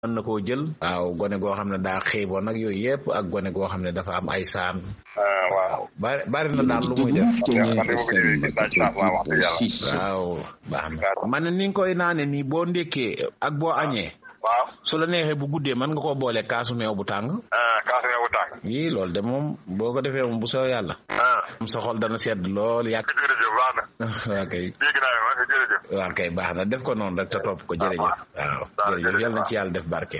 mën na koo jël waaw gone goo xam ne daa xiiboon nag yooyu yëpp ak gone goo xam ne dafa am ay saan waaw bari bari na daal lu muy def waaw baax na man ni nga koy naane nii boo ndékkee ak boo añee waaw su la neexee bu guddee mën nga koo boole kaasu meew bu tàng kaasu meew bu tàng yii loolu de moom boo ko defee moom bu soo yàlla am sa xol dana sedd lool yàq jërëjëf baax na waa kay dégg naa ma jërëjëf waa kay baax na def ko noonu rek te topp ko jërëjëf waaw jërëjëf yal na ci yàlla def barke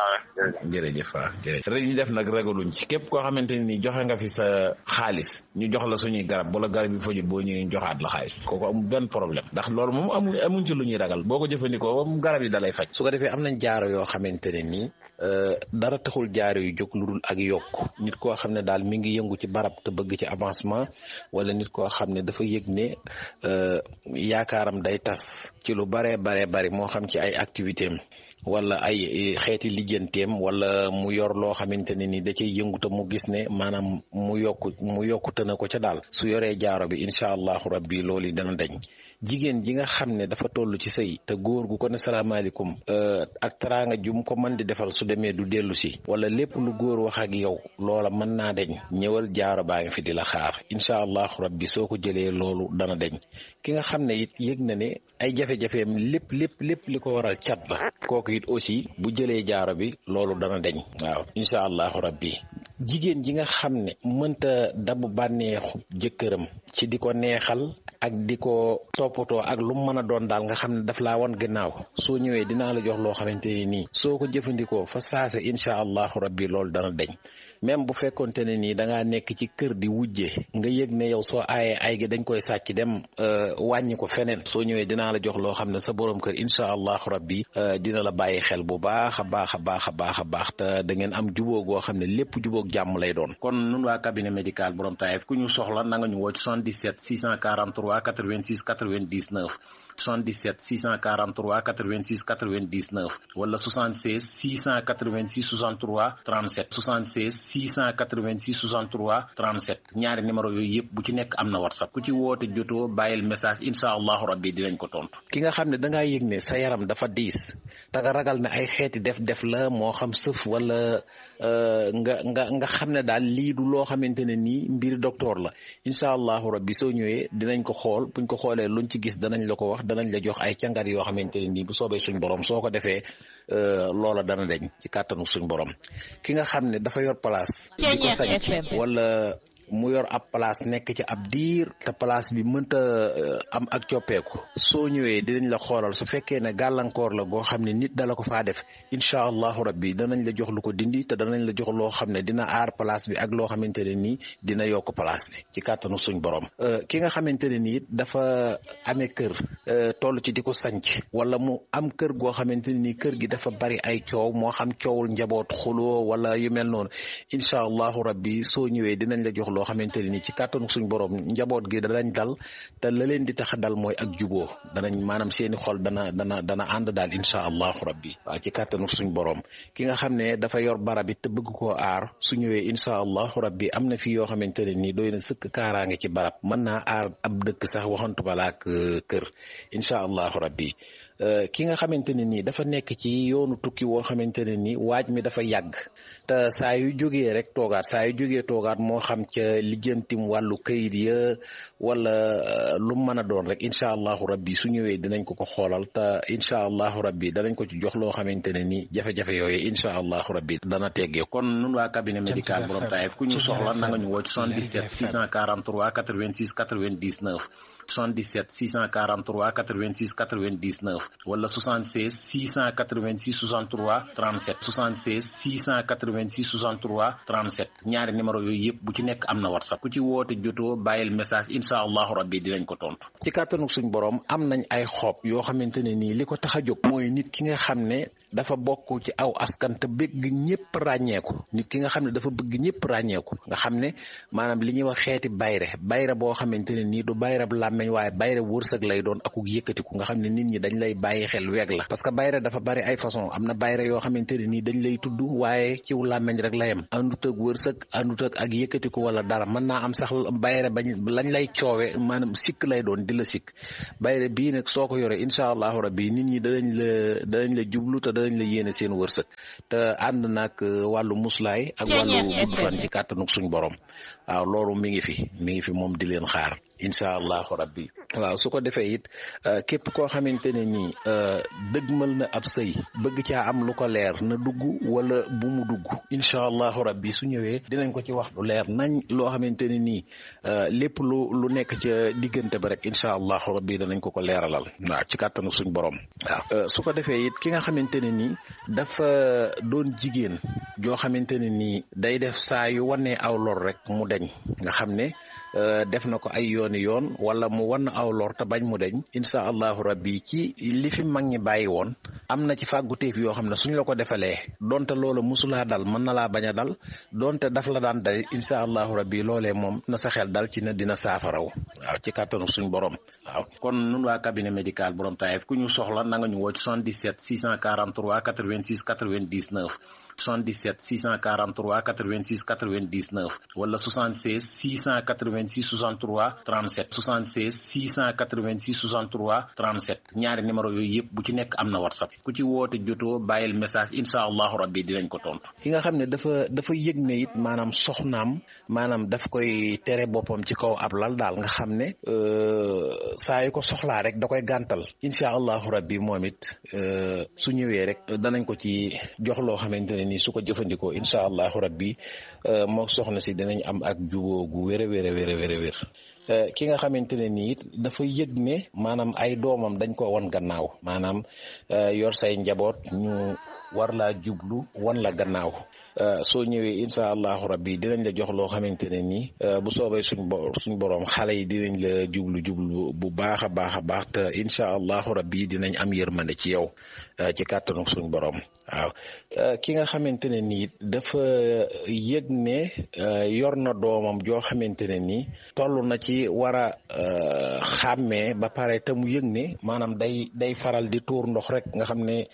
jërëjëf waaw jërëjëf rek ñu def nag ragaluñ ci képp koo xamante ne nii joxe nga fi sa xaalis ñu jox la suñuy garab bu la garab yi fajul boo ñëwee joxaat la xaalis kooku amul benn problème ndax loolu moom amul amuñ ci lu ñuy ragal boo ko jëfandikoo moom garab yi dalay faj su ko defee am nañ jaaro yoo xamante ne nii dara taxul jaaro yu jóg lu dul ak yokk nit koo xam ne daal mi ngi yëngu ci barab te bëgg ci avancement wala nit koo xam ne dafa yëg ne yaakaaram day tas ci lu baree baree bari moo xam ci ay activité am wala ay xeeti lijjanteem wala mu yor loo xamante ne ni da cay yëngu te mu gis ne maanaam mu yokku mu yokkute na ko ca daal su yoree jaaro bi incha allahu rabbi loolu dana dañ jigéen ji nga xam ne dafa toll ci sëy te góor gu ko ne salaamaaleykum ak teraanga jum ko mën di defal su demee du dellu si wala lépp lu góor wax ak yow loola mën naa deñ ñëwal jaaro baa ngi fi di la xaar incha allahu rabbi soo ko jëlee loolu dana deñ ki nga xam ne it yëg na ne ay jafe-jafeem lépp lépp lépp li ko waral cat la kooku it aussi bu jëlee jaaro bi loolu dana deñ waaw incha allahu rabbi jigéen ji nga xam ne mënta dabu bànneexu jëkkëram ci di ko neexal ak di ko toppatoo ak lu mu mën a doon daal nga xam ne daf laa wan gannaaw soo ñëwee dinaa la jox loo xamante ne nii soo ko jëfandikoo fa saase incha allahu rabbi loolu dana deñ même bu fekkonte ne nii da ngaa nekk ci kër di wujje nga yëg ne yow soo aayee ay gi dañ koy sàcc dem wàññi ko feneen soo ñëwee dinaa la jox loo xam ne sa borom kër incha allahu rabbi dina la bàyyi xel bu baax a baax a baax a baax a baax te da ngeen am jubóo goo xam ne lépp jubóog jàmm lay doon. kon nun waa cabinet médical borom taayef ku ñu soxla na nga ñu woo ci 77 643 86 99. 77 643 86 99 wala 76 686 63 37 76 686 63 37 ñaari numéro yooyu yëpp bu ci nekk am na whatsapp ku ci woote jotoo bàyyil message incha allahu rabbi dinañ ko tontu. ki nga xam ne da ngaa yëg ne sa yaram dafa diis te nga ragal ne ay xeeti def-def la moo xam sëf wala nga nga nga xam ne daal lii du loo xamante ne nii mbir docteur la incha allahu rabbi soo ñëwee dinañ ko xool buñ ko xoolee luñ ci gis danañ la ko wax. danañ la jox ay càngat yoo xamante ne nii bu soobee suñ borom soo ko defee loola dana deñ ci kàttanu suñ borom ki nga xam ne dafa yor place di ko sañ wala mu yor ab place nekk ci ab diir te place bi mënta am ak coppeeku soo ñëwee dinañ la xoolal su fekkee ne gàllankoor la goo xam ne nit dala ko faa def incha allahu rabbi danañ la jox lu ko dindi te danañ la jox loo xam ne dina aar place bi ak loo xamante ne nii dina yokk place bi ci kàttanu suñ borom ki nga xamante ne nii dafa amee kër toll ci di ko sanc wala mu am kër goo xamante ne nii kër gi dafa bari ay coow moo xam coowul njaboot xuloo wala yu mel noonu incha allahu rabbi soo ñëwee dinañ la jox loo xamante ne ni ci kàttanu suñ borom njaboot gi danañ dal te la leen di tax a dal mooy ak juboo danañ maanaam seeni xol dana dana dana ànd daal incha allahu rabbi waaw ci kàttanu suñ borom ki nga xam ne dafa yor barab it te bëgg koo aar su ñëwee incha allahu rabbi am na fi yoo xamante ne nii doy na sëkk kaaraange ci barab mën naa aar ab dëkk sax waxantu balaa ak kër incha allahu rabbi ki nga xamante ne nii dafa nekk ci yoonu tukki woo xamante ne nii waaj mi dafa yàgg te saa yu jógee rek toogaat saa yu jógee toogaat moo xam ca lijjantim wàllu kayit ya wala lu mën a doon rek incha allahu rabbi su ñëwee dinañ ko ko xoolal te incha allahu rabbi danañ ko ci jox loo xamante ne nii jafe-jafe yooyu incha allahu rabbi dana teggee kon nun waa cabinet médical borom taayef ku ñu soxla na nga ñu woo ci 77 643 86 99 77 643 86 99 wala 76 686 63 37 76 686 63 37 ñaari numéro yooyu yëpp bu ci nekk am na whatsapp ku ci woote jotoo bàyyil message incha allahu rabbi dinañ ko tontu. ci kàttanu suñ borom am nañ ay xob yoo xamante ne nii li ko tax a jóg mooy nit ki nga xam ne dafa bokk ci aw askan te bëgg ñëpp ràññeeku nit ki nga xam ne dafa bëgg ñëpp ràññeeku nga xam ne maanaam li ñuy wax xeeti bayre bayre boo xamante ne nii du bayrab làmmiñ làmmeñ waaye bayre wërsëg lay doon akuk yëkkatiku nga xam ne nit ñi dañ lay bàyyi xel weeg la parce que bayre dafa bari ay façon am na bayre yoo xamante ne nii dañ lay tudd waaye ciw làmmeñ rek la yem àndut ak wërsëg àndut ak ak yëkkatiku wala dara mën naa am sax bayre bañ lañ lay coowe maanaam sikk lay doon di la sikk bayre bii nag soo ko yore incha allahu rabbi nit ñi danañ la danañ la jublu te danañ la yéene seen wërsëg te ànd nag wàllu muslaay ak wàllu gudd fan ci kàttanuk suñ borom waaw loolu mi ngi fi mi ngi fi moom di leen xaar incha allahu rabbi waaw su ko defee it képp koo xamante ne nii dëgmal na ab sëy bëgg caa am lu ko leer na dugg wala bu mu dugg incha allahu rabbi su ñëwee dinañ ko ci wax lu leer nañ loo xamante ne nii lépp lu lu nekk ca diggante ba rek incha allahu rabbi danañ ko ko leeralal waaw ci kàttanu suñ borom waaw su ko defee it ki nga xamante ne nii dafa doon jigéen joo xamante ne nii day def saa yu wanee aw lor rek mu deñ nga xam ne def na ko ay yooni yoon wala mu wan aw lor te bañ mu deñ incha allahu rabbi ci li fi mag ñi bàyyi woon am na ci fàgguteef yoo xam ne suñ la ko defalee donte loola musulaa dal mën na laa bañ a dal donte daf la daan dal incha allahu rabbi loolee moom na sa xel dal ci ne dina saafaraw waaw ci kàttanu suñ borom waaw kon nun waa cabinet médical borom taayef ku ñu soxla na nga ñu woo ci 77 643 86 99 77 643 86 99 wala 76 686 63 37 76 686 63 37 ñaari numéro yooyu yëpp bu ci nekk am na whatsapp ku ci woote jotoo bàyyil message incha allahu rabbi dinañ ko tontu. ki nga xam ne dafa dafa yëg ne it maanaam soxnaam maanaam daf koy tere boppam ci kaw ab lal daal nga xam ne saa yu ko soxlaa rek da koy gàntal incha allahu rabbi moom it su ñëwee rek danañ ko ci jox loo xamante ne nii su ko jëfandikoo incha allahu rabbi moo soxna si dinañ am ak juboo gu wér a wér a wér a wér a wér ki nga xamante ne nii it dafa yëg ne maanaam ay doomam dañ ko wan gannaaw maanaam yor say njaboot ñu war laa jublu wan la gannaaw soo ñëwee incha allahu rabbi dinañ la jox loo xamante ne nii bu soobee suñ bo suñ borom xale yi dinañ la jublu jublu bu baax a baax a baax te incha allahu rabbi dinañ am yërmande ci yow ci kàttanu suñ borom waaw ki nga xamante ne nii dafa yëg ne yor na doomam joo xamante ne nii toll na ci war a xàmmee ba pare te mu yëg ne maanaam day day faral di tuur ndox rek nga xam ne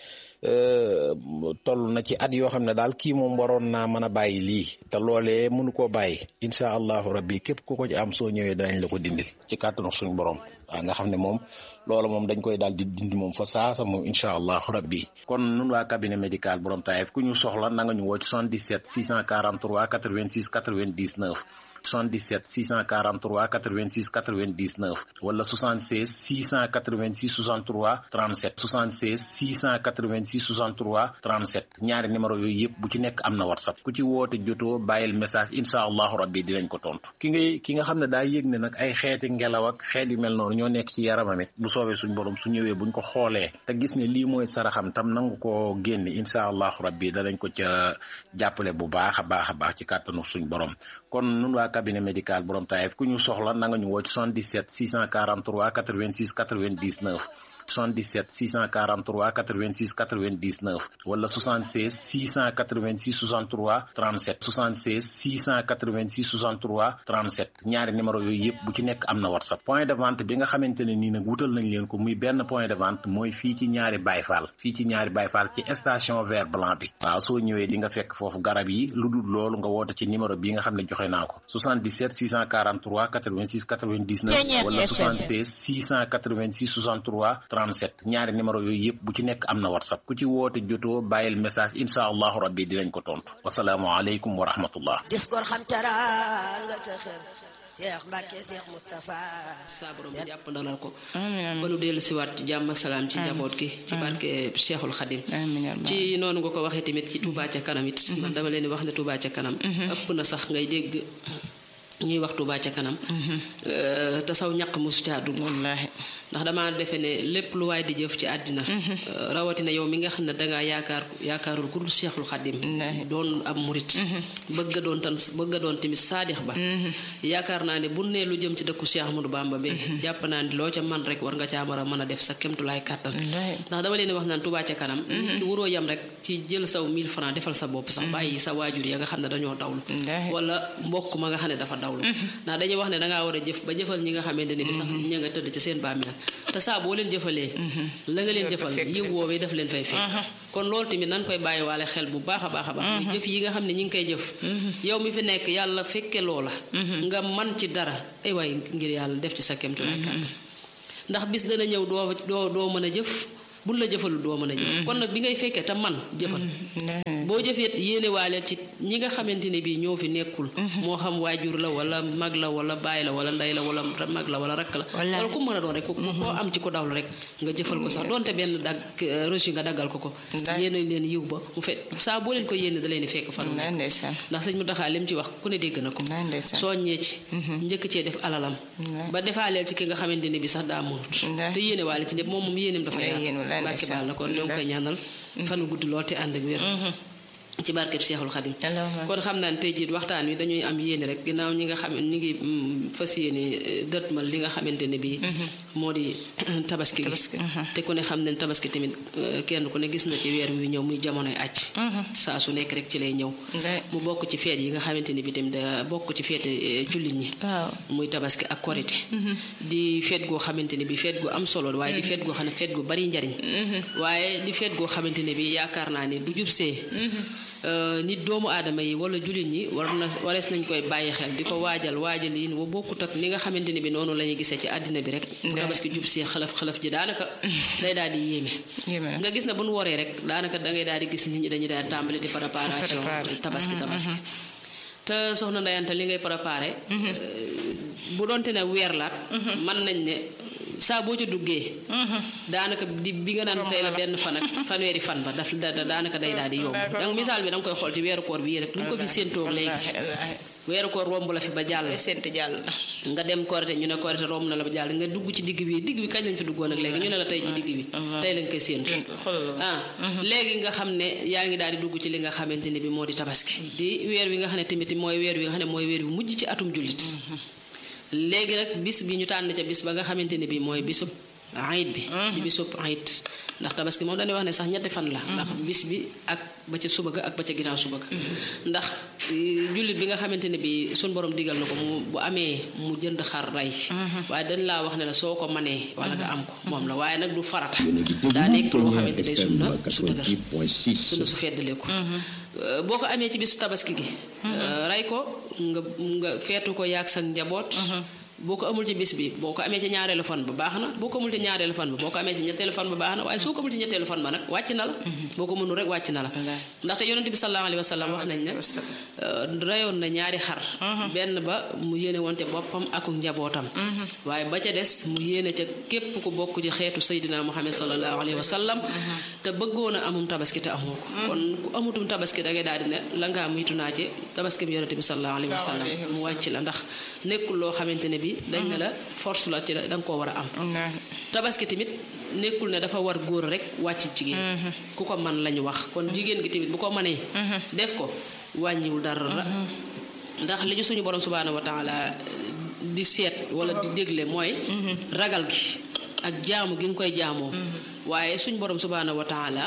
toll na ci at yoo xam ne daal kii moom waroon naa mën a bàyyi lii te loolee mënu koo bàyyi incha allahu rabbi képp ku ko ci am soo ñëwee danañ la ko dindil ci kàttanu suñu borom waaw nga xam ne moom loola moom dañ koy daal di dindi moom fa saasa moom incha allahu rabbi kon nun waa cabinet médical borom taayef ku ñu soxla na nga ñu woo ci 77 643 86 99 77 643 86 99 wala 76 686 63 37 76 686 63 37 ñaari numéro yooyu yëpp bu ci nekk am na whatsapp ku ci woote jotoo bàyyil message incha allahu rabbi dinañ ko tontu ki ngay ki nga xam ne daa yëg ne nag ay xeeti ngelaw ak xeet yu mel noonu ñoo nekk ci yaramam it bu soobee suñ borom su ñëwee buñ ko xoolee te gis ne lii mooy saraxam tam nangu ko génne incha allahu rabbi danañ ko ca jàppale bu baax a baax a baax ci kàttanu suñ borom kon nun waa cabinet médical borom taayef ku ñu soxla na nga ñu woo ci 77 643 86 99 77 643 86 99 wala 76 686 63 37 76 686 63 37 ñaari numéro yooyu yëpp bu ci nekk am na whatsapp point de vente bi nga xamante ne nii nag wutal nañ leen ko muy benn point de vente mooy fii ci ñaari bayfaal fii ci ñaari bayfaal ci station vert blanc bi waaw soo ñëwee di nga fekk foofu garab yi lu dul loolu nga woote ci numéro bi nga xam ne joxe naa ko 77 643 86 99 wala 76 686 63 37 ñaari numéro yooyu yëpp bu ci nekk am na whatsapp ku ci woote jotoo bàyyil message incha allahu rabbi dinañ ko tontu wasalaamualeykum wa rahmatullah diskor xam teraanga te xër Cheikh Mbacke Cheikh Moustapha saa borom bi jàpp ndalal ko ba nu dellu siwaat ci jàmm ak salaam ci njaboot gi ci barke Cheikhul Khadim ci noonu nga ko waxee tamit ci Touba ca kanam it man dama leen di wax ne Touba ca kanam ëpp na sax ngay dégg ñuy wax Touba ca kanam te saw ñaq mosu caa dugg wallaahi ndax dama defe ne lépp lu waay di jëf ci àddina rawatina yow mi nga xam ne dangaa yaakaar yaakaarul ku dul Seexul Xadim doon ab murit bëgg a doon tan bëgg a doon tamit saadix ba yaakaar naa ne bu nee lu jëm ci dëkku Cheikh Ahmadou Bamba bi jàpp naa ne loo ca man rek war nga caa war a mën a def sa kemtulaay kàttan ndax dama leen wax naan Touba ca kanam ki waroo yam rek ci jël saw 1000 francs defal sa bopp sax bàyyi sa waajur ya nga xam ne dañoo dawlu wala mbokk ma nga xam ne dafa dawlu ndax dañuy wax ne dangaa war a jëf ba jëfal ñi nga xamante ne bi sax ña nga tëdd ci seen bàmmeel te saa boo leen jëfalee la nga leen jëfal yiw woowee daf leen fay fekk kon loolu tamit nan koy bàyyi waale xel bu baax a baax a baax muy jëf yi nga xam ne ñi ngi koy jëf yow mi fi nekk yàlla fekke loola nga man ci dara ay waay ngir yàlla def ci sa kemtulaay kàttan ndax bis dana ñëw doo doo doo mën a jëf buñ la jëfalul doo mën a jëf kon nag bi ngay fekkee te man jëfal boo jëfee yéene waale ci ñi nga xamante ne bii ñoo fi nekkul moo xam waajur la wala mag la wala baay la wala ndey la wala mag la wala rakk la wala ku mën a doon rek ko koo am ci ko dawlu rek nga jëfal ko sax donte benn dag reçu nga daggal ko ko yéene leen yiw ba mu fet saa boo leen ko yéene da leen di fekk fan ndax sëñ mu daxaa lim ci wax ku ne dégg na ko soññee ci njëkk cee def alalam ba defaaleel ci ki nga xamante ne bi sax daa mënut te yéene waale ci ñëpp moom moom yéeneem dafa yaatu bàkki baal la kon ñoo ngi koy ñaanal fanu gudd lool te ànd ak wér ci barkeb Seexul Xadim kon xam naa ne tey jii waxtaan wi dañuy am yéene rek ginnaaw ñi nga xam ñi ngi fas yéene dëtmal li nga xamante ne bii moo di tabaski gi te ku ne xam ne tabaski tamit kenn ku ne gis na ci weer wi ñëw muy jamonoy àcc saa su nekk rek ci lay ñëw mu bokk ci feet yi nga xamante ne bi tamit da bokk ci feete jullit ñi muy tabaski ak korite di feet goo xamante ne bi feet gu am solo waaye di feet goo xam ne feet gu bari njariñ waaye di feet goo xamante ne bi yaakaar naa ne du jubsee nit doomu aadama yi wala jullit ñi war na warees nañ koy bàyyi xel di ko waajal waajal yi wa bokkut ak ni nga xamante ne bi noonu la ñuy gisee ci àddina bi rek tabaski jub si xalaf xalaf ji daanaka day daal di yéeme nga gis na bu nu waree rek daanaka dangay daal di gis nit ñi dañuy daal di tàmbali di préparation tabaski tabaski te soxna ndayanta li ngay préparé bu doonte ne weer laat mën nañ ne saa boo ca duggee daanaka di bi nga naan tey la benn fan ak fanweeri fan ba daf daanaka day daal di yomb donc misaal bi da nga koy xool ci weeru koor bi rek lu ko fi séentoog léegi weeru koor romb la fi ba jàll séent jàll nga dem korite ñu ne korite romb na la ba jàll nga dugg ci digg bi digg bi kañ lañ fi duggoon ak léegi ñu ne la tey ji digg bi tey lañ koy séentu ah léegi nga xam ne yaa ngi daal di dugg ci li nga xamante ne bi moo di tabaski di weer wi nga xam ne tamit mooy weer wi nga xam ne mooy weer wi mujj ci atum jullit léegi nag bis bi ñu tànn ca bis ba nga xamante ne bii mooy bisub ayit bi di bisub ayit ndax tabaski moom dañuy wax ne sax ñetti fan la ndax bis bi ak ba ca suba ga ak ba ca ginnaaw suba ga ndax jullit bi nga xamante ne bii suñ borom digal na ko mu bu amee mu jënd xar rey waaye dañ laa wax ne la soo ko manee wala nga am ko moom la waaye nag du farata daa nekk loo xamante day sunna su dëgër sunna su feddaleeku boo ko amee ci bisu tabaski gi rey ko nga nga feetu ko yaag sa njaboot boo ko amul ci bis bi boo ko amee ci ñaareelu fan ba baax na boo ko amul ci ñaareelu fan ba boo ko amee ci ñetteelu fan ba baax na waaye soo ko amul ci ñetteelu fan ba nag wàcc na la boo ko mënul rek wàcc na la ndaxte yonent bi sallallahu alayhi wa sallam wax nañ ne reyoon na ñaari xar benn ba mu yéene wonte boppam ak njabootam waaye ba ca des mu yéene ca képp ku bokk ci xeetu saydina muhammad sallallahu alayhi wa sallam te bëggoon a amum tabaski te amoo ko kon ku amutum tabaski da ngay daal di ne la nga am yitu naa ci tabaski bi yonent bi sallallahu alayhi wa sallam mu wàcc la ndax nekkul loo xamante ne bi dañ ne la force la ci la da nga koo war a am tabaski tamit nekkul ne dafa war góor rek wàcc jigéen ku ko man lañu wax kon jigéen gi tamit bu ko mënee def ko wàññiwul dara la ndax li ci suñu borom subhaanahu wa taala di seet wala di dégle mooy ragal gi ak jaamu gi nga koy jaamoo waaye suñu borom subhaanahu wa taala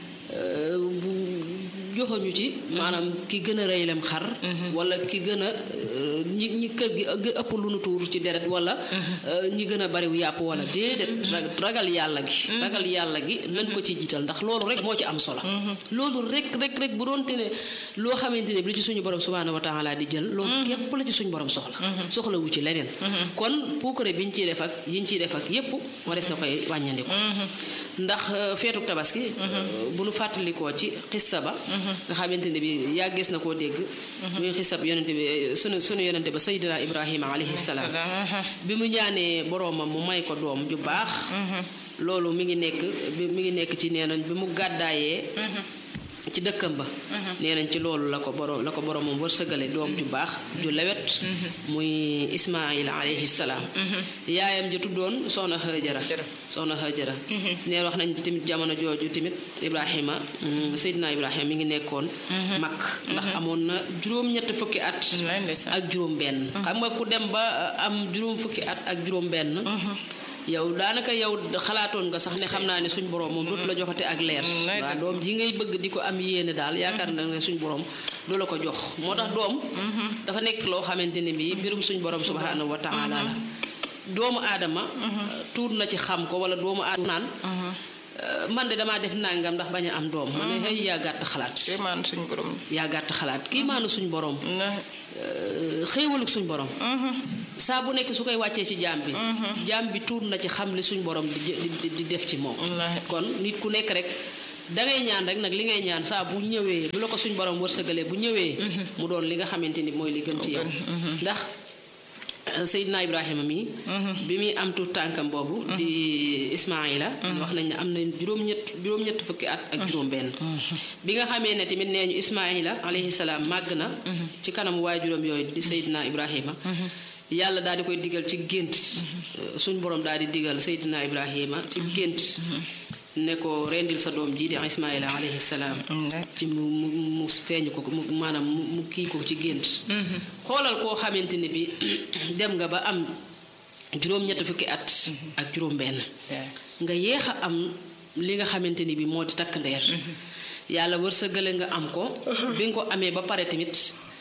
joxoñu ci maanaam ki gën a rëylem xar wala ki gën a ñi ñi kër gi ëpp lu nu tuur ci deret wala ñi gën a bariw yàpp wala déedéet ragal yàlla gi ragal yàlla gi nañ ko ci jiital ndax loolu rek moo ci am solo loolu rek rek rek bu doonte ne loo xamante ne bi li ci suñu borom subhaanahu wa taala di jël loolu képp la ci suñu borom soxla soxla wu ci leneen kon puukare bi ñu ciy def ak yi ñu ciy def ak yépp warees na koy wàññandiku ndax feetu tabaski bu nu fàttalikoo ci xissa ba nga xamante ne bi yàggees na koo dégg muy xisab yonente bi sunu sunu yonente ba sayyidina ibrahima alayhi salaam bi mu ñaanee boroomam mu may ko doom ju baax loolu mi ngi nekk mi ngi nekk ci nee nañ bi mu gàddaayee ci dëkkam ba nee nañ ci loolu la ko borom la ko borom moom wërsëgale doom ju baax ju lewet muy ismail alayhi salaam yaayam ji tuddoon soxna Hajara soxna Hajara nee wax nañ tamit jamono jooju tamit ibrahima seydina ibrahima mi ngi nekkoon mag ndax amoon na juróom-ñett fukki at ak juróom benn xam nga ku dem ba am juróom fukki at ak juróom benn yow daanaka yow xalaatoon nga sax ne xam naa ne suñ borom moom dootu la joxate ak leer waaw doom ji ngay bëgg di ko am yéene daal yaakaar na ne suñ borom du la ko jox moo tax doom dafa nekk loo xamante ne bii mbirum suñ borom subhanahu wa taala la doomu aadama tuur na ci xam ko wala doomu aadama naan man de damaa def nangam ndax bañ a am doom ma ne xëy yaa gàtt xalaat suñ borom yaa gàtt xalaat kii maanu suñ borom xéewaluk suñ borom saa bu nekk su koy wàccee ci jaam bi jaam bi tuur na ci xam li suñ borom di di def ci moom kon nit ku nekk rek dangay ñaan rek nag li ngay ñaan saa bu ñëwee bu la ko suñ borom wërsëgalee bu ñëwee mu doon li nga xamante ni mooy li gën ci yow ndax Seydina Ibrahima mi bi muy am tu tànkam boobu di Ismaila wax nañ ne am na juróom-ñett juróom-ñett fukki at ak juróom-benn bi nga xamee ne tamit nee ñu Ismaila alayhi salaam màgg na ci kanam waajuram yooyu di Seydina Ibrahima yàlla daal di koy digal ci gént suñ borom daal di digal Seydina Ibrahima ci gént ne ko rendil sa doom ji di Ismaila alayhi salaam ci mu mu mu feeñu ko mu maanaam mu kii ko ci gént xoolal koo xamante ne bi dem nga ba am juróom-ñett fukki at ak juróom-benn nga yéex a am li nga xamante ni bi moo di takk ndeer yàlla wërsëgale nga am ko bi nga ko amee ba pare tamit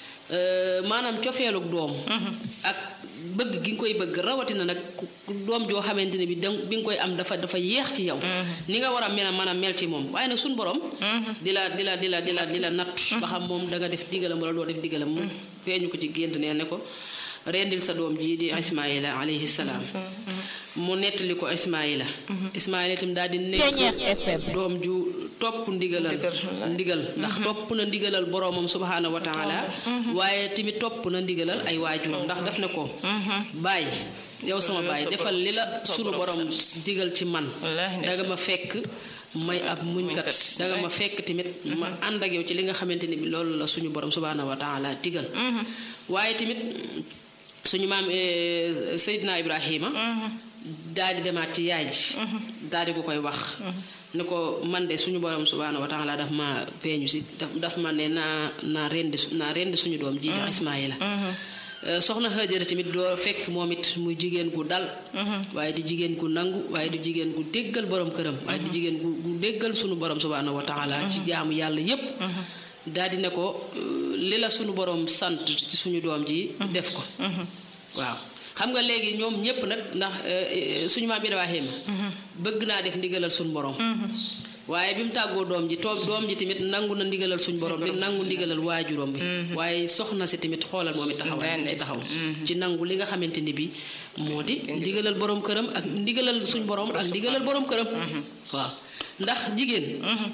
maanaam cofeeluk doom ak bëgg gi nga koy bëgg rawatina nag doom joo xamante ne bi da bi nga koy am dafa dafa yeex ci yow ni nga war a mel mën a mel ci moom waaye nag suñ borom di la di la di la di la di la natt ba xam moom da nga def digalam wala doo def digalam mu feeñu ko ci gént nee ne ko rendil sa doom ji di Ismaila alayhi salaam mu nettali ko Ismaila Ismaila itam daal di nekk doom ju topp ndigalal ndigal ndax topp na ndigalal boroomam subhaanahu wa taala waaye tamit topp na ndigalal ay waajuram ndax daf ne ko baay yow sama baay defal li la sunu borom digal ci man danga ma fekk may ab muñkat danga ma fekk tamit ma ànd ak yow ci li nga xamante ni bi loolu la suñu borom subhaanahu wa taala digal waaye tamit suñu maam Seydina Ibrahima daal di demaat ci yaay ji daal di ko koy wax ne ko man de suñu borom subhaanahu wa taala daf ma feeñu si daf daf ma ne naa naa rendi naa rendi suñu doom ji di Ismaayila soxna Hajara tamit doo fekk moom it muy jigéen gu dal waaye di jigéen gu nangu waaye di jigéen gu déggal borom këram waaye di jigéen gu gu déggal suñu borom subhaanahu wa taala ci jaamu yàlla yépp daal di ne ko li la suñu borom sant ci suñu doom ji def ko waaw xam nga léegi ñoom ñépp nag ndax suñu maam Ibrahima bëgg naa def ndigalal suñu borom waaye bi mu tàggoo doom ji toog doom ji tamit nangu na ndigalal suñu borom bi nangu ndigalal waajuram bi waaye soxna si tamit xoolal moom it taxaw ci taxaw ci nangu li nga xamante ni bi moo di ndigalal borom këram ak ndigalal suñu borom ak ndigalal borom këram waaw ndax jigéen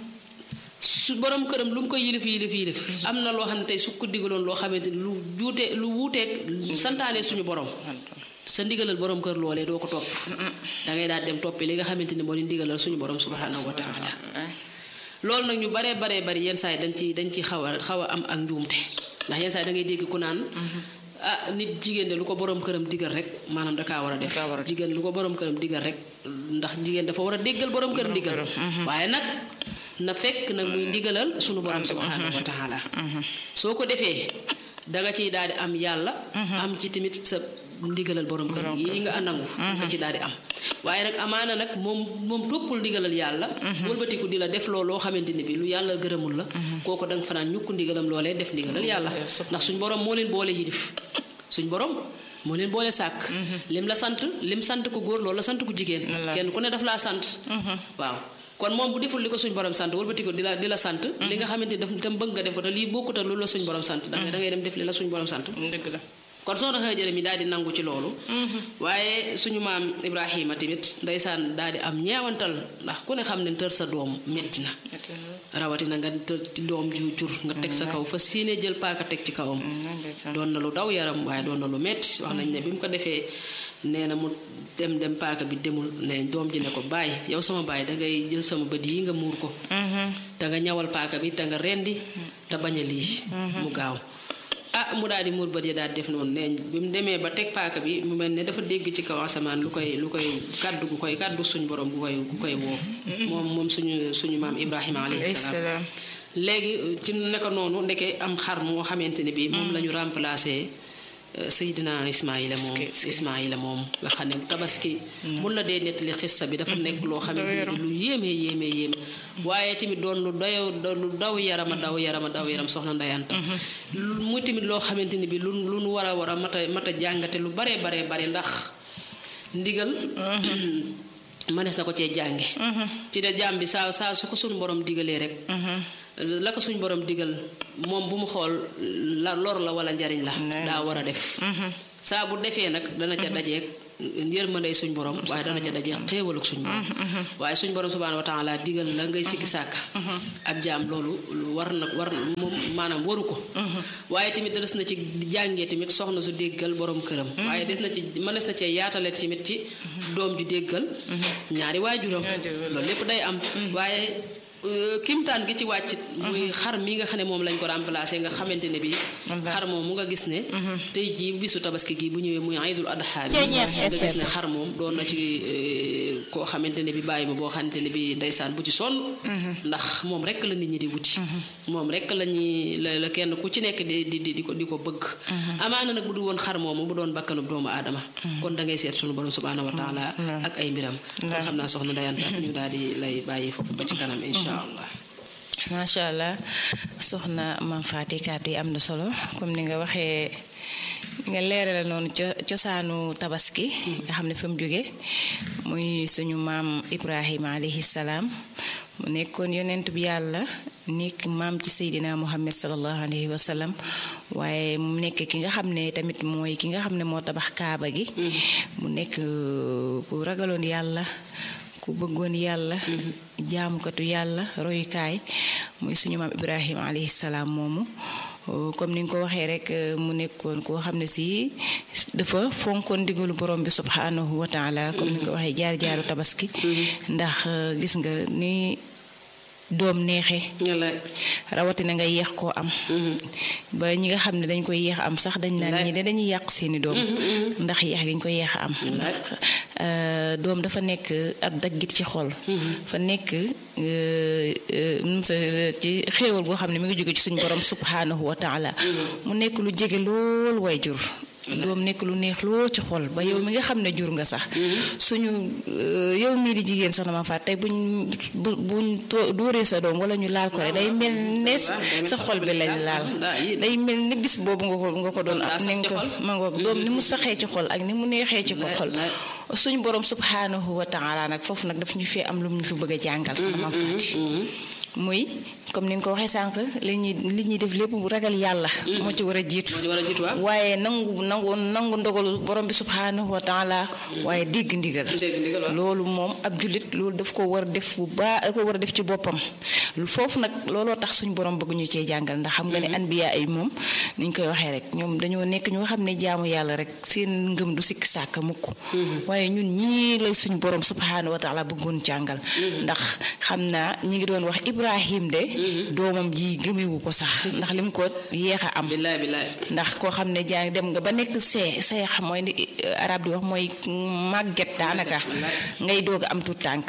su borom këram lu mu koy yilif yilif yilif am na loo xam ne tey su ko digaloon loo xamante ni lu juute lu wuuteeg santaane suñu borom sa ndigalal borom kër loolee doo ko topp da ngay daal dem toppi li nga xamante ni moo di ndigalal suñu borom subhanahu wa taala loolu nag ñu baree baree bari yenn saa yi dañ ci dañ ci xaw a xaw a am ak njuumte ndax yenn saa yi da ngay dégg ku naan ah nit jigéen de lu ko borom këram digal rek maanaam da kaa war a def jigéen lu ko borom këram digal rek ndax jigéen dafa war a déggal borom këram digal waaye nag na fekk nag muy ndigalal sunu borom subhanahu wa taala soo ko defee danga ciy daal di am yàlla am ci tamit sa ndigalal borom kër yi nga nangu nga ci daal di am waaye nag amaana nag moom moom toppul ndigalal yàlla wëlbatiku di la def loolu loo xamante ni bi lu yàlla gërëmul la kooku danga fanaan ñukk ndigalam loolee def ndigalal yàlla ndax suñ borom moo leen boole yilif suñ borom moo leen boole sàkk lim la sant lim sant ko góor loolu la sant ko jigéen kenn ku ne daf laa sant waaw kon moom bu deful li ko suñ borom sant wëlbati ko di la di la sant li nga xamante ni daf tam bëgg nga def ko te lii bokkut ak lu la suñ borom sant da ngay da ngay dem def li la suñ borom sant dëgg la kon soxna Hajara mi daal di nangu ci loolu waaye suñu maam Ibrahima tamit ndeysaan daal di am ñeewantal ndax ku ne xam ne tër sa doom metti na rawatina nga tër ci doom ju jur nga teg sa kaw fa siine jël paaka teg ci kawam doon na lu daw yaram waaye doon na lu metti wax nañ ne bi mu ko defee nee na mu dem dem paaka bi demul ne doom ji ne ko bàyyi yow sama bàyyi dangay jël sama bët yi nga muur ko te nga ñawal paaka bi te nga rendi te bañ a lii mu gaaw ah mu daal di muur bët yi daal di def noonu nee bi mu demee ba teg paaka bi mu mel ne dafa dégg ci kaw asamaan lu koy lu koy kàddu gu koy kàddu suñu borom gu koy gu koy woo moom moom suñu suñu maam Ibrahima alayhi salaam léegi ci naka noonu ndeke am xar moo xamante ne bi moom la ñu remplacé Seydina Ismaïla moom Ismaïla moom nga xam ne tabaski mun la dee nettali xissa bi dafa nekk loo xamante ne bi lu yéeme yéeme yéeme waaye tamit doon lu daw lu daw yarama daw yarama daw yaram soxna ndayanta muy tamit loo xamante ne bi lu lu nu war a war a mat a mat a jàngate lu baree baree bare ndax ndigal mënees na ko cee jànge ci de jàmm bi saa saa su ko suñu borom digalee rek la ko suñ borom digal moom bu mu xool la lor la wala njariñ la daa war a def saa bu defee nag dana ca dajeeg yërmandey suñ borom waaye dana ca dajeeg xéewal ak suñ borom waaye suñ borom subhaanahu wa taala digal la ngay sikki sàkka ab jaam loolu war na war moom maanaam waru ko waaye tamit des na ci jàngee tamit soxna su déggal borom këram waaye des na ci mënees na cee yaatale tamit ci doom ju déggal ñaari waajuram loolu lépp day am waaye kimtaan gi ci wàcc muy xar mi nga xam ne moom lañ ko remplacé nga xamante ne bi xar moom mu nga gis ne tey jii bisu tabaski gi bu ñëwee muy aydul adha bi nga gis ne xar moom doon na ci koo xamante ne bi bàyyi ma boo xamante ne bi ndeysaan bu ci sonn ndax moom rek la nit ñi di wuti moom rek la ñuy la la kenn ku ci nekk di di di ko di ko bëgg amaana nag bu du woon xar moomu bu doon bakkanub doomu aadama kon da ngay seet sunu borom subhanahu wa taala ak ay mbiram kon xam naa soxna dayanta ñu daal di lay bàyyi foofu ba ci kanam incha allah macha allah soxna Mame Faty kàddu yi am na solo comme ni nga waxee nga leerale noonu cosaanu tabaski nga xam ne fa mu jóge muy suñu maam Ibrahima alayhi salaam mu nekkoon yonent bi yàlla nekk maam ci Seydina Muhammad sallallahu alayhi wa sallam waaye mu nekk ki nga xam ne tamit mooy ki nga xam ne moo tabax kaaba gi mu nekk ku ragaloon yàlla ku bëggoon yàlla jaamukatu yàlla royukaay muy suñu maam ibrahima alayhi salaam moomu comme ni nga ko waxee rek mu nekkoon koo xam ne si dafa fonkoon ndigalu borom bi subhanahu wa taala comme ni nga ko waxee jaar jaaru tabaski ndax gis nga ni doom neexee rawatina nga yeex koo am ba ñi nga xam ne dañ koy yeex am sax dañ naan ñi de dañuy yàq seeni doom ndax yeex gi ñu koy yeex a am ndax doom dafa nekk ab daggit ci xol fa nekk ci xéewal goo xam ne mi ngi jóge ci suñu borom subhanahu wa taala mu nekk lu jege lool way jur doom nekk lu neex lool ci xol ba yow mi nga xam ne jur nga sax suñu yow mii di jigéen sax na ma faat tey buñ buñ dóoree sa doom wala ñu laal ko rek day mel ne sa xol bi lañ laal day mel ni bis boobu nga ko nga ko doon am ni nga ko ma ngoog doom ni mu saxee ci xol ak ni mu neexee ci ko xol suñu borom subhanahu wa taala nag foofu nag daf ñu fi am lu ñu fi bëgg a jàngal sax na ma faati muy comme ni nga ko waxee sànq li ñuy li ñuy def lépp bu ragal yàlla moo ci war a jiitu waaye nangu nangu nangu ndogalu borom bi subhanahu wa taala waaye dégg ndigal loolu moom ab jullit loolu daf ko war a def bu baax da ko war a def ci boppam foofu nag looloo tax suñu borom bëgg ñu cee jàngal ndax xam nga ne anbiya ay moom ni ñu koy waxee rek ñoom dañoo nekk ñu nga xam ne jaamu yàlla rek seen ngëm du sikk sàkk mukk waaye ñun ñii lay suñu borom subhanahu wa taala bëggoon jàngal ndax xam naa ñi ngi doon wax Ibrahim de doomam ji gëmewu ko sax ndax lim ko yéex a am ndax koo xam ne jaa dem nga ba nekk see see xam mooy ni arab di wax mooy màgget daanaka ngay doog a am tuut tànk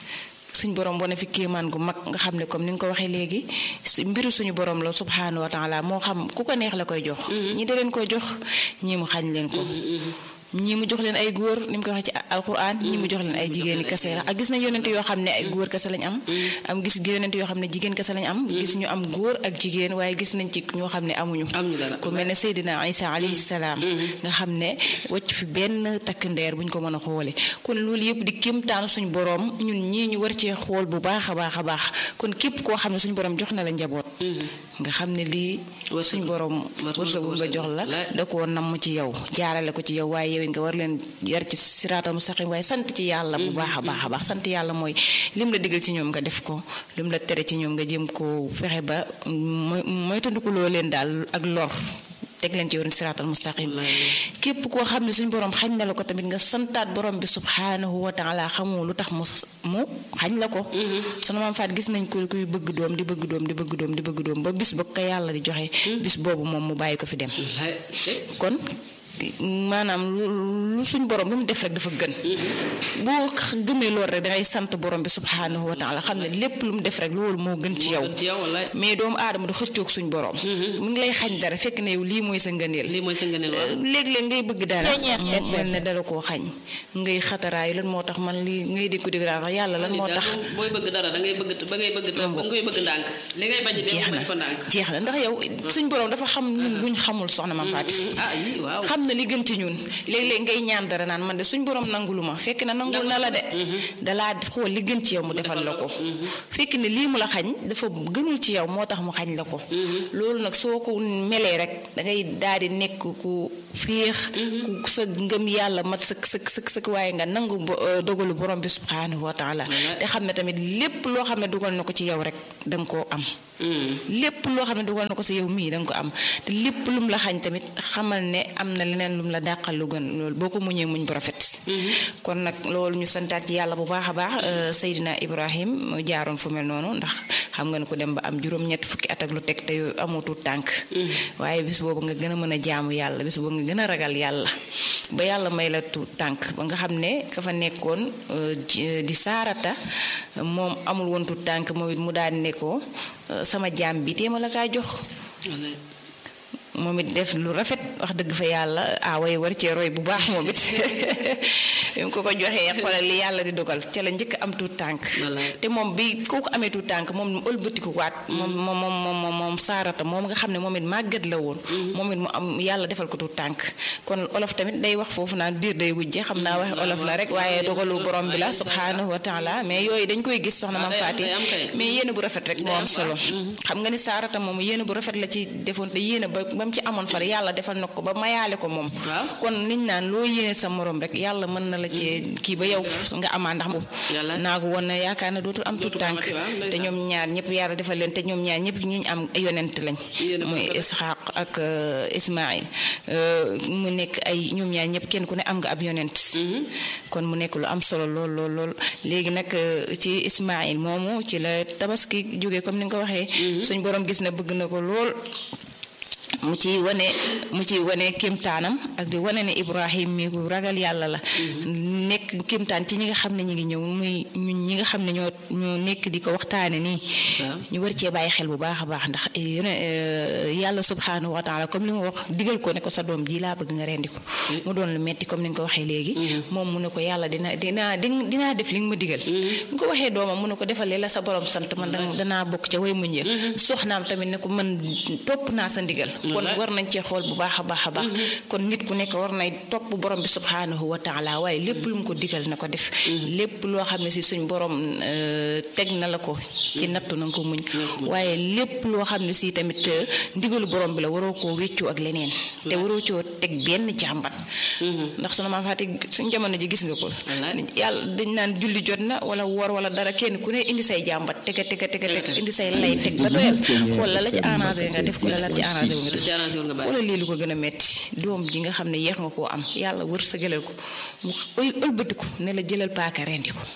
suñ borom wane fi kéemaan gu mag nga xam ne comme ni nga ko waxee léegi mbiru suñu borom la subhanahu wa taala moo xam ku ko neex la koy jox ñi da leen koy jox ñii mu xañ leen ko ñii mu jox leen ay góor ni mu ko waxee ci alquran ñii mu jox leen ay jigéeni kese la ak gis nañ yonent yoo xam ne ay góor kese lañ am am gis yonent yoo xam ne jigéen kese lañ am gis ñu am góor ak jigéen waaye gis nañ ci ñoo xam ne amuñu ku mel ne Seydina Isa alayhi salaam nga xam ne wacc fi benn takk ndeer buñ ko mën a xoole kon loolu yëpp di kéemtaanu suñu borom ñun ñii ñu war cee xool bu baax a baax a baax kon képp koo xam ne suñu borom jox na la njaboot nga xam ne lii suñu borom wërsëgu nga jox la da koo namm ci yow jaarale ko ci yow waaye yow nga war leen yar ci siraatal mustaqim waaye sant ci yàlla bu baax a baax a baax sant yàlla mooy lim la digal ci ñoom nga def ko lim la tere ci ñoom nga jëm ko fexe ba mooy tandikuloo leen daal ak lor teg leen ci yoon siraatal mustaqim képp koo xam ne suñ borom xañ na la ko tamit nga santaat borom bi subhanahu wa taala xamoo lu tax mu mu xañ la ko sunu maam faat gis nañ ko kuy bëgg doom di bëgg doom di bëgg doom di bëgg doom ba bis ba ko yàlla di joxe bis boobu moom mu bàyyi ko fi dem kon maanaam lu suñ borom lu mu def rek dafa gën boo gëmee loolu rek dangay sant borom bi subhanahu wa taala xam ne lépp lu mu def rek loolu moo gën ci yow mais doomu aadama du xëccoog suñ borom mu ngi lay xañ dara fekk ne yow lii mooy sa ngëneel lii mooy sa ngëneel léeg-léeg ngay bëgg dara mu mel ne dala koo xañ ngay xataraayu lan moo tax man lii ngay dégg dégg daal yàlla lan moo tax booy bëgg dara da ngay bëgg ba ngay bëgg ba ngay bëgg ndànk li ngay bañ jeex na jeex na ndax yow suñ borom dafa xam ñun luñ xamul soxna ma fàtti xam na li gën ci ñun léeg-léeg ngay ñaan dara naan man de suñ borom nangulu ma fekk na nangul na la de dalaa xool li gën ci yow mu defal la ko fekk ne lii mu la xañ dafa gënul ci yow moo tax mu xañ la ko loolu nag soo ko melee rek dangay daal di nekk ku féex ku sa ngëm yàlla mat sëkk sëkk sëkk sëkk waaye nga nangu dogalu borom bi subhanahu wa taala te xam ne tamit lépp loo xam ne dugal na ko ci yow rek danga koo am lépp loo xam ne dugal na ko si yow mii danga ko am te lépp lum la xañ tamit xamal ne am na leneen lum la dàqal lu gën loolu boo ko muñee muñ bu rafet kon nag loolu ñu santaat ci yàlla bu baax a baax Seydina Ibrahim mu jaaroon fu mel noonu ndax xam nga ne ko dem ba am juróom-ñett fukki at ak lu teg te amutu tànk waaye bis boobu nga gën a mën a jaamu yàlla bis boobu nga gën a ragal yàlla ba yàlla may la tu tànk ba nga xam ne ka fa nekkoon di saarata moom amul woon tu tànk moom it mu daal di ne ko sama jaam bi téema la kaa jox moom it def lu rafet wax dëgg fa yàlla away war cee roy bu baax moom it bi mu ko ko joxee xoolal li yàlla di dogal ca la njëkk am tuut tànk te moom bi kooku amee tuut tànk moom ëlbatiku waat moom moom moom moom saarata moom nga xam ne moom it màggat la woon moom it mu am yàlla defal ko tuut tànk kon olof tamit day wax foofu naan biir day wujje xam naa wax olof la rek waaye dogalu borom bi la subhanahu wa taala mais yooyu dañ koy gis soxna mam faati mais yéene bu rafet rek moo am solo xam nga ni saarata moom yéene bu rafet la ci defoon te yéene ba ba mu ci amoon far yàlla defal na ko ba mayaale ko moom kon niñ naan loo yéene sa morom rek yàlla mën na la ci kii ba yow nga amaa ndax moom naagu woon na yaakaar ne dootul am tuut tànk te ñoom ñaar ñëpp yàlla defal leen te ñoom ñaar ñëpp ñi am yonent lañ muy isxaq ak ismail mu nekk ay ñoom ñaar ñëpp kenn ku ne am nga ab yonent kon mu nekk lu am solo lool lool lool léegi nag ci ismail moomu ci la tabaski jógee comme ni nga ko waxee suñ borom gis na bëgg na ko lool mu ci wane mu ci wane kéemtaanam ak di wane ne Ibrahim mi ku ragal yàlla la nekk kéemtaan ci ñi nga xam ne ñu ngi ñëw muy ñun ñi nga xam ne ñoo ñoo nekk di ko waxtaane nii ñu war cee bàyyi xel bu baax a baax ndax yàlla subhanahu wa taala comme li mu wax digal ko ne ko sa doom ji laa bëgg nga rendi ko mu doon lu metti comme ni nga ko waxee léegi moom mu ne ko yàlla dina dinaa dinaa def li nga ma digal nga ko waxee doomam mu ne ko defal la sa borom sant man danaa bokk ca way muñ ya soxnaam tamit ne ko man topp naa sa ndigal kon war nañ cee xool bu baax a baax a baax kon nit ku nekk war nay topp borom bi subhanahu wa taala waaye lépp lu mu ko digal na ko def lépp loo xam ne si suñ borom teg na la ko ci nattu na nga ko muñ waaye lépp loo xam ne si tamit ndigalu borom bi la waroo koo wéccoo ak leneen te waroo coo teg benn jàmbat ndax sunu maam Faati suñ jamono ji gis nga ko yàlla dañ naan julli jot na wala woor wala dara kenn ku ne indi say jàmbat tega tega tega teg indi say lay teg ba doyal xool la la ci arrangé nga def ko la la ci arrangé wu nga wala lii lu ko gën a metti doom ji nga xam ne yeex nga koo am yàlla wër sa gëlal ko mu ëlbatiku ne la jëlal paaka rendi ko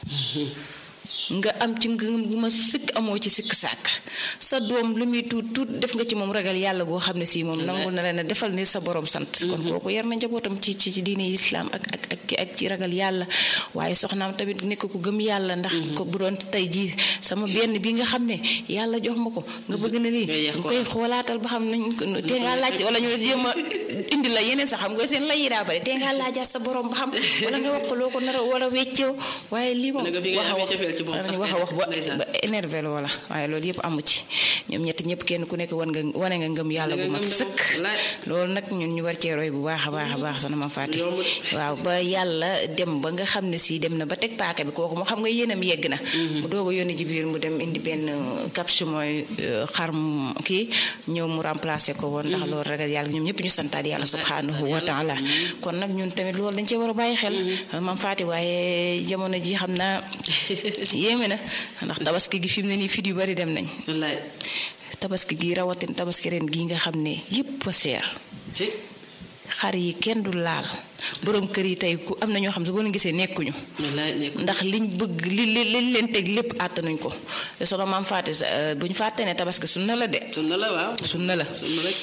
nga am ci ngëm gu ma sëkk amoo ci sikk sàkk sa doom lu muy tuut tuut def nga ci moom ragal yàlla goo xam ne si moom nangul na leen a defal ni sa borom sant kon kooku yar na njabootam ci ci ci diine islam ak ak ak ak ci ragal yàlla waaye soxnaam tamit nekk ku gëm yàlla ndax ko bu doon tey jii sama benn bi nga xam ne yàlla jox ma ko nga bëgg na lii nga koy xoolaatal ba xam nañ te ngaa laaj wala ñu jéem a indi la yeneen sax xam nga seen lay yi daa bari te ngaa laajaat sa borom ba xam wala nga wax ko loo ko nar a wala weccew waaye lii moom wax a wax danañ wax a wax ba ba énervé loola waaye loolu yëpp amu ci ñoom ñett ñëpp kenn ku nekk wan nga wane nga ngëm yàlla gu mat sëkk loolu nag ñun ñu war cee roy bu baax a baax a baax soxna ma fàtti waaw ba yàlla dem ba nga xam ne si dem na ba teg paaka bi kooku moo xam nga yéenam yegg na mu doog a yónni Jibril mu dem indi benn capsule mooy xar kii ñëw mu remplacer ko woon ndax loolu ragal yàlla ñoom ñëpp ñu santaat yàlla subhanahu wa taala kon nag ñun tamit loolu dañ cee war a bàyyi xel mam fàtti waaye jamono ji xam naa yéeme na ndax tabaski gi fi mu ne nii fit yu bari dem nañ tabaski gi rawatin tabaski ren gi nga xam ne yëpp a cher xar yi kenn du laal borom kër yi tey ku am na ñoo xam ne boo leen gisee nekkuñu ndax liñ bëgg li li liñ leen teg lépp àttanuñ ko te sono maam fàtte bu ñu fàtte ne tabaski sunna la de sunna la waaw sunna la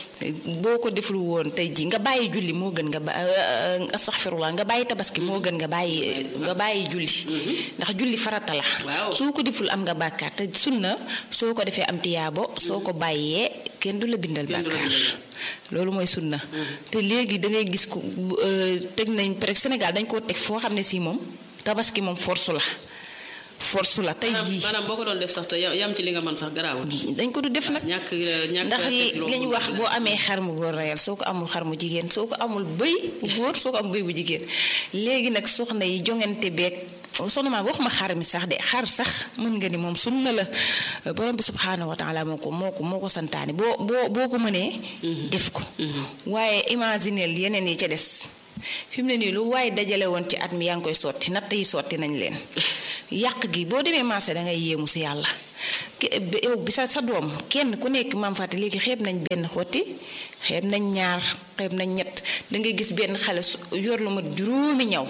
boo ko deful woon tey ji nga bàyyi julli moo gën nga ba astaxfirullah nga bàyyi tabaski moo gën nga bàyyi nga bàyyi julli ndax julli farata la soo ko deful am nga bàkkaar te sunna soo ko defee am tiyaabo soo ko bàyyee kenn du la bindal bàkkaar loolu mooy sunna te léegi da ngay gis ko teg nañ peut Sénégal dañ koo teg foo xam ne si moom tabaski moom force la force la tey jii maanaam boo ko doon def sax te yam ci li nga mën sax garaawul. dañ ko du def nag ñàkk ñàkk ndax li ñu wax boo amee xar mu góor reyal soo ko amul xar mu jigéen soo ko amul bëy bu góor soo ko amul bëy bu jigéen léegi nag soxna yi jongante beeg soxna maa waxuma xar mi sax de xar sax mën nga ni moom sunna la borom bi subxanahu wa taala moo ko moo ko moo ko santaane boo boo boo ko mënee. def ko. waaye imagineel yeneen yi ca des. fi mu ne nii lu waaye dajale woon ci at mi yaa ngi koy sotti natt yi sotti nañ leen yàq gi boo demee marché da ngay yéemu si yàlla yow bi sa sa doom kenn ku nekk maam fàtte léegi xeeb nañ benn xotti xeeb nañ ñaar xeeb nañ ñett da ngay gis benn xale yor lu mat juróomi ñaw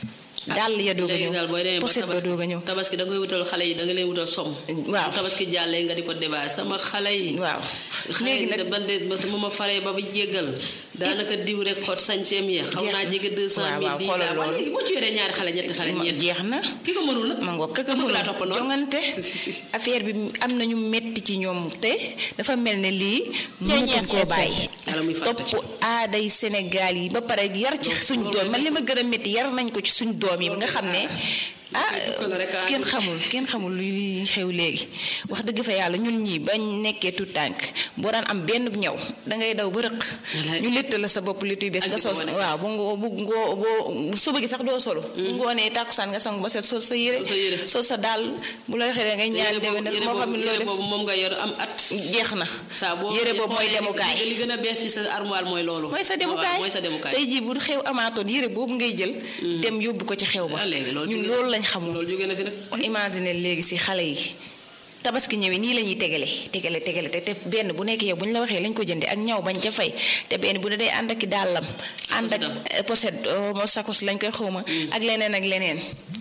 dàll ya doog a ñëw poset ba doog a ñëw tabaski da ngay wutal xale yi da nga leen wutal som waaw tabaski jàllee nga di ko débat sama xale yi waaw léegi nag ban de ba sama ma faree ba ba jéggal daanaka diw rek xot sañseem ya xaw naa jege deux cent mille di daa waaye léegi boo ci yoree ñaari xale ñetti xale ñeent jeex na ki ko mënul nag ma ngoog ka ko mënul jongante affaire bi am nañu metti ci ñoom te dafa mel ne lii mënutuñ koo bàyyi topp aaday Sénégal yi ba pare yar ci suñ doom man li ma gën a metti yar nañ ko ci suñ doom yi nga xam ne ah kenn xamul kenn xamul luy xew léegi wax dëgg fa yàlla ñun ñii bañ nekkee tout tànk boo daan am benn ñaw dangay daw ba rëq ñu létt la sa bopp létt yu bees nga sos waaw bu ngoo bu ngoo boo suba gi sax doo solo bu ngoonee tàkkusaan nga sangu ba set sol sa yére sol sa daal bu la waxee ngay ñaan déwénal moo xam ne loo def moom nga yor am at jeex na yére boobu mooy demukaay li gën a bees ci sa armoire mooy loolu mooy sa demukaay mooy sa demukaay tey jii bu xew amaatoon yére boobu ngay jël dem yóbbu ko ci xew ba ñun loolu lañ xamul loolu jóge na fi nag imagine léegi si xale yi tabaski ñëwee nii la ñuy tegale tegale tegale te te benn bu nekk yow bu ñu la waxee lañ ko jëndee ak ñaw bañ ca fay te benn bu ne day ànd ak dàllam ànd ak poset mo sakos lañ koy xawma ak leneen ak leneen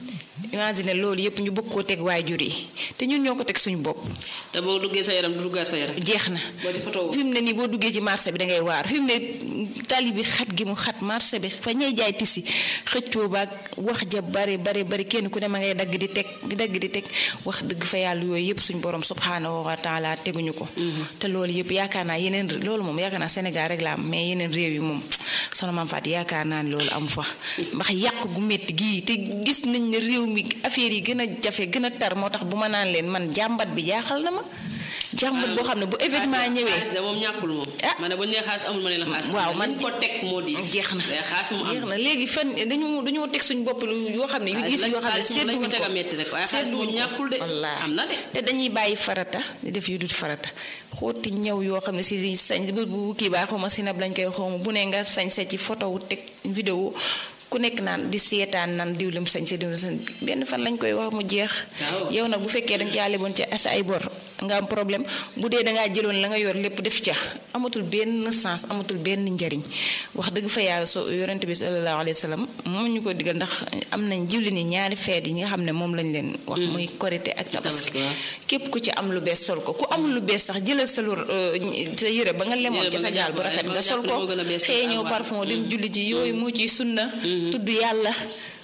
imagine loolu yëpp ñu bëgg koo teg waajur yi te ñun ñoo ko teg suñu bopp. te boo duggee sa yaram du duggaat sa yaram. jeex na fi mu ne nii boo duggee ci marché bi da ngay waar fi mu ne tali bi xat gi mu xat marché bi fa ñay jaay tisi xëccoo baag wax ja bari bari bari kenn ku ne ma ngay dagg di teg di dagg di teg wax dëgg fa yàlla yooyu yëpp suñu borom subhanahu wa taala teguñu ko. te loolu yëpp yaakaar naa yeneen loolu moom yaakaar naa Sénégal rek la am mais yeneen réew yi moom soxna Mame Fatou yaakaar naa ne loolu amu fa ndax yàq gu métti gii te gis nañ ne réew mi affaire yi gën a jafe gën a tar moo tax bu ma naan leen man jàmbat bi jaaxal na ma jàmbat boo xam ne bu événement ñëwee xaalis de moom ñàkkul moom ah ma ne bu nee xaalis amul ma ne la xaalis waaw man ko teg moo di jeex na xaalis mu am jeex na léegi fan dañu dañoo teg suñu bopp lu yoo xam ne yu gis yoo xam ne seetlu wuñ ko metti rek waaye xaalis moom ñàkkul de am na de te dañuy bàyyi farata di def yu dul farata xooti ñëw yoo xam ne si di sañ bu kii baa xawma sinab lañ koy xawma bu ne nga sañ sa ci photo wu teg vidéo ku nekk naan di seetaan naan diwlim sañ sa diwlim sañ benn fan lañ koy wax mu jeex yow nag bu fekkee danga caa leboon ca sa ay bor nga am problème bu dee dangaa jëloon la nga yor lépp def ca amatul benn sens amatul benn njariñ wax dëgg fa yàlla so yonent bi sallallahu alayhi wa sallam moom ñu ko digal ndax am nañ jiwli ni ñaari feet yi nga xam ne moom lañ leen wax muy korité ak tabaski képp ku ci am lu bees sol ko ku amul lu bees sax jëlal sa lu sa yëre ba nga lemoon ca sa jaal bu rafet nga sol ko xeeñoo parfum dem julli ji yooyu moo ciy sunna tudd yàlla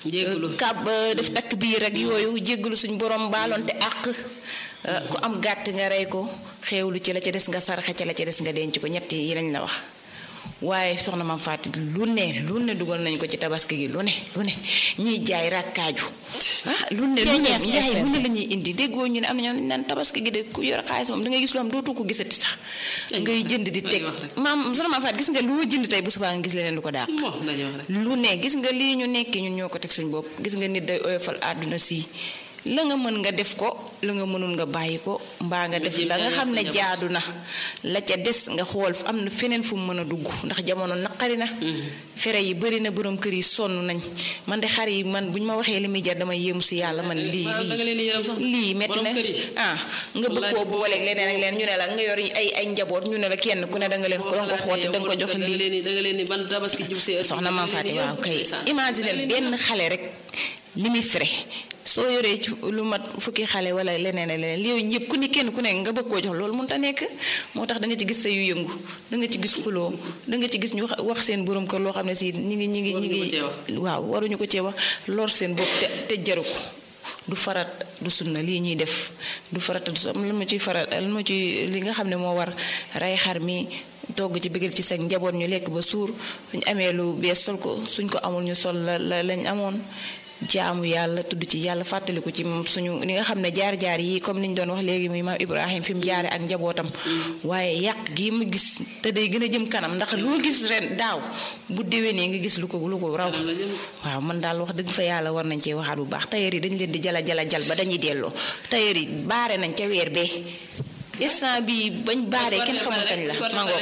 kab def takk biir rek yooyu jéggalu suñ borom baaloonte àq ku am gàtt nga rey ko xeewlu ci la ca des nga saraxe ci la ca des nga denc ko ñett yi lañ la wax waaye soxna Mame Fatou lu ne lu ne dugal nañ ko ci tabaski gi lu ne lu ne ñiy jaay rakkaaju ah lu ne lu ne njaay bu ne la ñuy indi déggoo ñu ne am na ñoo naan tabaski gi de ku yor xaalis moom da ngay gis loo xam dootu ko gisati sax ngay jënd di teg maam soxna Mame Fatou gis nga loo jënd tey bu subaa nga gis leneen lu ko daal lu ne gis nga lii ñu nekk ñun ñoo ko teg suñu bopp gis nga nit day oyofal àdduna si la nga mën nga def ko la nga mënul nga bàyyi ko mbaa nga def la nga xam ne jaadu na la ca des nga xool am na feneen fu mu mën a dugg ndax jamono naqari na fere yi bëri na borom kër yi sonn nañ man de xar yi man bu ñu ma waxee li muy jar dama yéemu si yàlla man lii lii lii metti na ah nga bëgg koo booleeg leneen ak leen ñu ne la nga yor ay ay njaboot ñu ne la kenn ku ne da nga leen ko danga ko xooti da nga ko jox lii soxna maam Faati waaw kay imagine benn xale rek li muy fere soo yoree ci lu mat fukki xale wala leneen ak leneen yooyu ñëpp ku ni kenn ku ne nga bëgg koo jox loolu mënut a nekk moo tax da nga ci gis sa yu yëngu da nga ci gis xuloo da nga ci gis ñu wax wax seen borom kër loo xam ne si ñi ngi ñi ngi ñi ngi waaw waruñu ko cee wax lor seen bopp te te jaru ko du farat du sunna lii ñuy def du farata du lan ma ciy farat lan ma ci li nga xam ne moo war rey xar mi togg ci bëggal ci seen njaboot ñu lekk ba suur suñ amee lu bees sol ko suñ ko amul ñu sol la la lañ amoon jaamu yàlla tudd ci yàlla fàttaliku ci suñu li nga xam ne jaar-jaar yi comme niñ doon wax léegi muy maam Ibrahim fi mu jaare ak njabootam waaye yàq gii ma gis te day gën a jëm kanam ndax loo gis ren daaw bu déwénee nga gis lu ko lu ko raw waaw man daal wax dëgg fa yàlla war nañ cee waxaat bu baax tailleur yi dañ leen di jala jala jal ba dañuy delloo tailleur yi baare nañ ca weer bee instant bi bañ baaree kenn xamul kañ la mangoog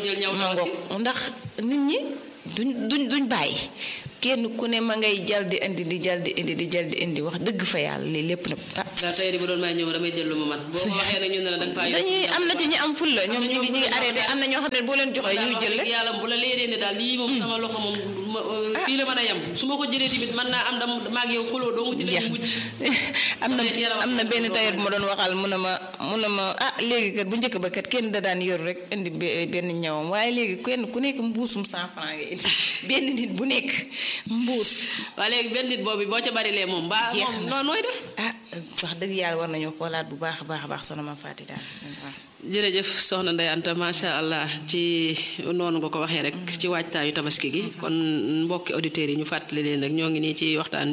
mangoog ndax nit ñi duñ duñ duñ bàyyi kenn ku ne ma ngay jal di indi di jal di indi di jal di indi wax dëgg fa yàlla lii lépp nag ah. daal tey bu doon may ñëw damay jël lu ma mat. boo ko waxee rek ñu ne la da nga faa dañuy am na ci ñu am ful la ñoom ñu ngi ñu ngi arrêté am na ñoo xam ne boo leen joxee ñuy jël rek. yàlla bu la leeree ne daal lii moom sama loxo moom fii la mën a yem su ma ko jëlee tamit mën naa am dam maag yow xuloo doo mu ci dañu mujj. am na am na benn tailleur bu ma doon waxal mu ne ma mu ne ma ah léegi kat bu njëkk ba kat kenn da daan yor rek indi benn ñawam waaye léegi kenn ku nekk mbuusum cent franc nga indi benn nit bu nekk mbuus waa léegi benn nit boobu boo ca bari lee moom mbaa moom noo nooy def ah wax dëgg yàlla war nañu xoolaat bu baax a baax a baax soxna ma Faati daal jërëjëf soxna Ndeye Anta macha allah ci noonu nga ko waxee rek ci waajtaayu tabaski gi kon mbokki auditeurs yi ñu fàttali leen rek ñoo ngi nii ci waxtaan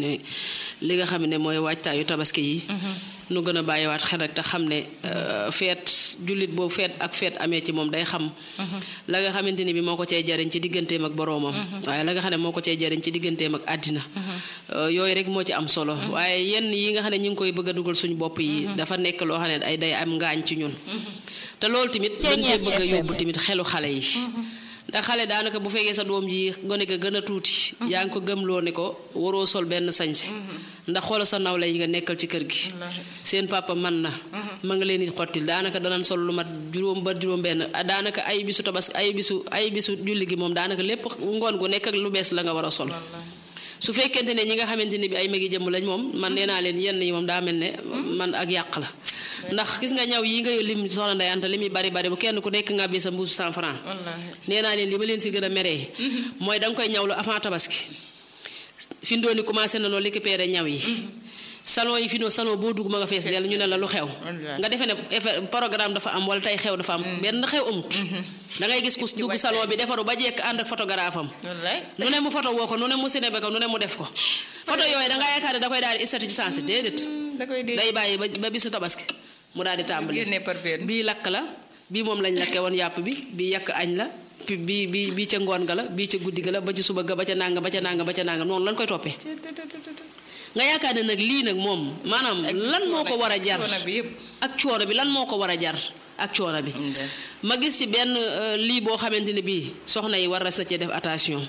li nga xam ne mooy waajtaayu tabaski yi nu gën a bàyyiwaat xel rek te xam ne feet jullit boobu feet ak feet amee ci moom day xam la nga xamante ni bi moo ko cay jariñ ci digganteem ak boroomam waaye la nga xam ne moo ko cay jariñ ci digganteem ak àddina yooyu rek moo ci am solo waaye yenn yi nga xam ne ñu ngi koy bëgg a dugal suñu bopp yi dafa nekk loo xam ne ay day am ngaañ ci ñun te loolu tamit dañ cee bëgg a yóbbu tamit xelu xale yi ndax xale daanaka bu fekkee sa doom ji gone ga gën a tuuti yaa ngi ko gëmloo ne ko waroo sol benn sañse ndax xoola sa nawle yi nga nekkal ci kër gi seen papa man na ma nga leen di xottil daanaka danañ sol lu mat juróom ba juróom benn daanaka ay bisu tabaski ay bisu ay bisu julli gi moom daanaka lépp ngoon gu nekk ak lu bees la nga war a sol su fekkente ne ñi nga xamante ne bi ay magi jëmm lañ moom man nee naa leen yenn yi moom daa mel ne man ak yàq la ndax gis nga ñaw yi nga lim soxna Ndeye Anta li muy bari bari bu kenn ku nekk nga bi sa mbuusu cent franc nee naa leen li ma leen si gën a meree mooy da nga koy ñawlu avant tabaski fi mu doon ni commencé na noo récupérer ñaw yi salon yi fi noo salon boo dugg ma nga fees dell ñu ne la lu xew nga defee ne programme dafa am wala tey xew dafa am benn xew amut da ngay gis ku dugg salon bi defaru ba jekk ànd ak photographe am nu ne mu photo woo ko nu ne mu ciné ko nu ne mu def ko photo yooyu da nga yaakaar ne da koy daal di istati ci sens déedéet day bàyyi ba bisu tabaski mu daal di tàmbali bii lakk la bii moom lañ lakke woon yàpp bi bii yàq añ la bii bii bii ca ngoon ga la bii ca guddi ga la ba ci suba ga ba ca nanga ba ca nanga ba ca nanga noonu lañ koy toppee nga yaakaar ne nag lii nag moom maanaam lan moo ko war a jar ak coono bi lan moo ko war a jar ak coono bi ma gis ci benn lii boo xamante ne bii soxna yi war na cee def attention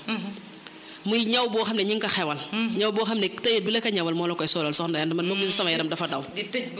muy ñaw boo xam ne ñi ngi ko xewal ñaw boo xam ne tëyet bi la ko ñawal moo la koy solal soxna yand man moo gis sama yaram dafa daw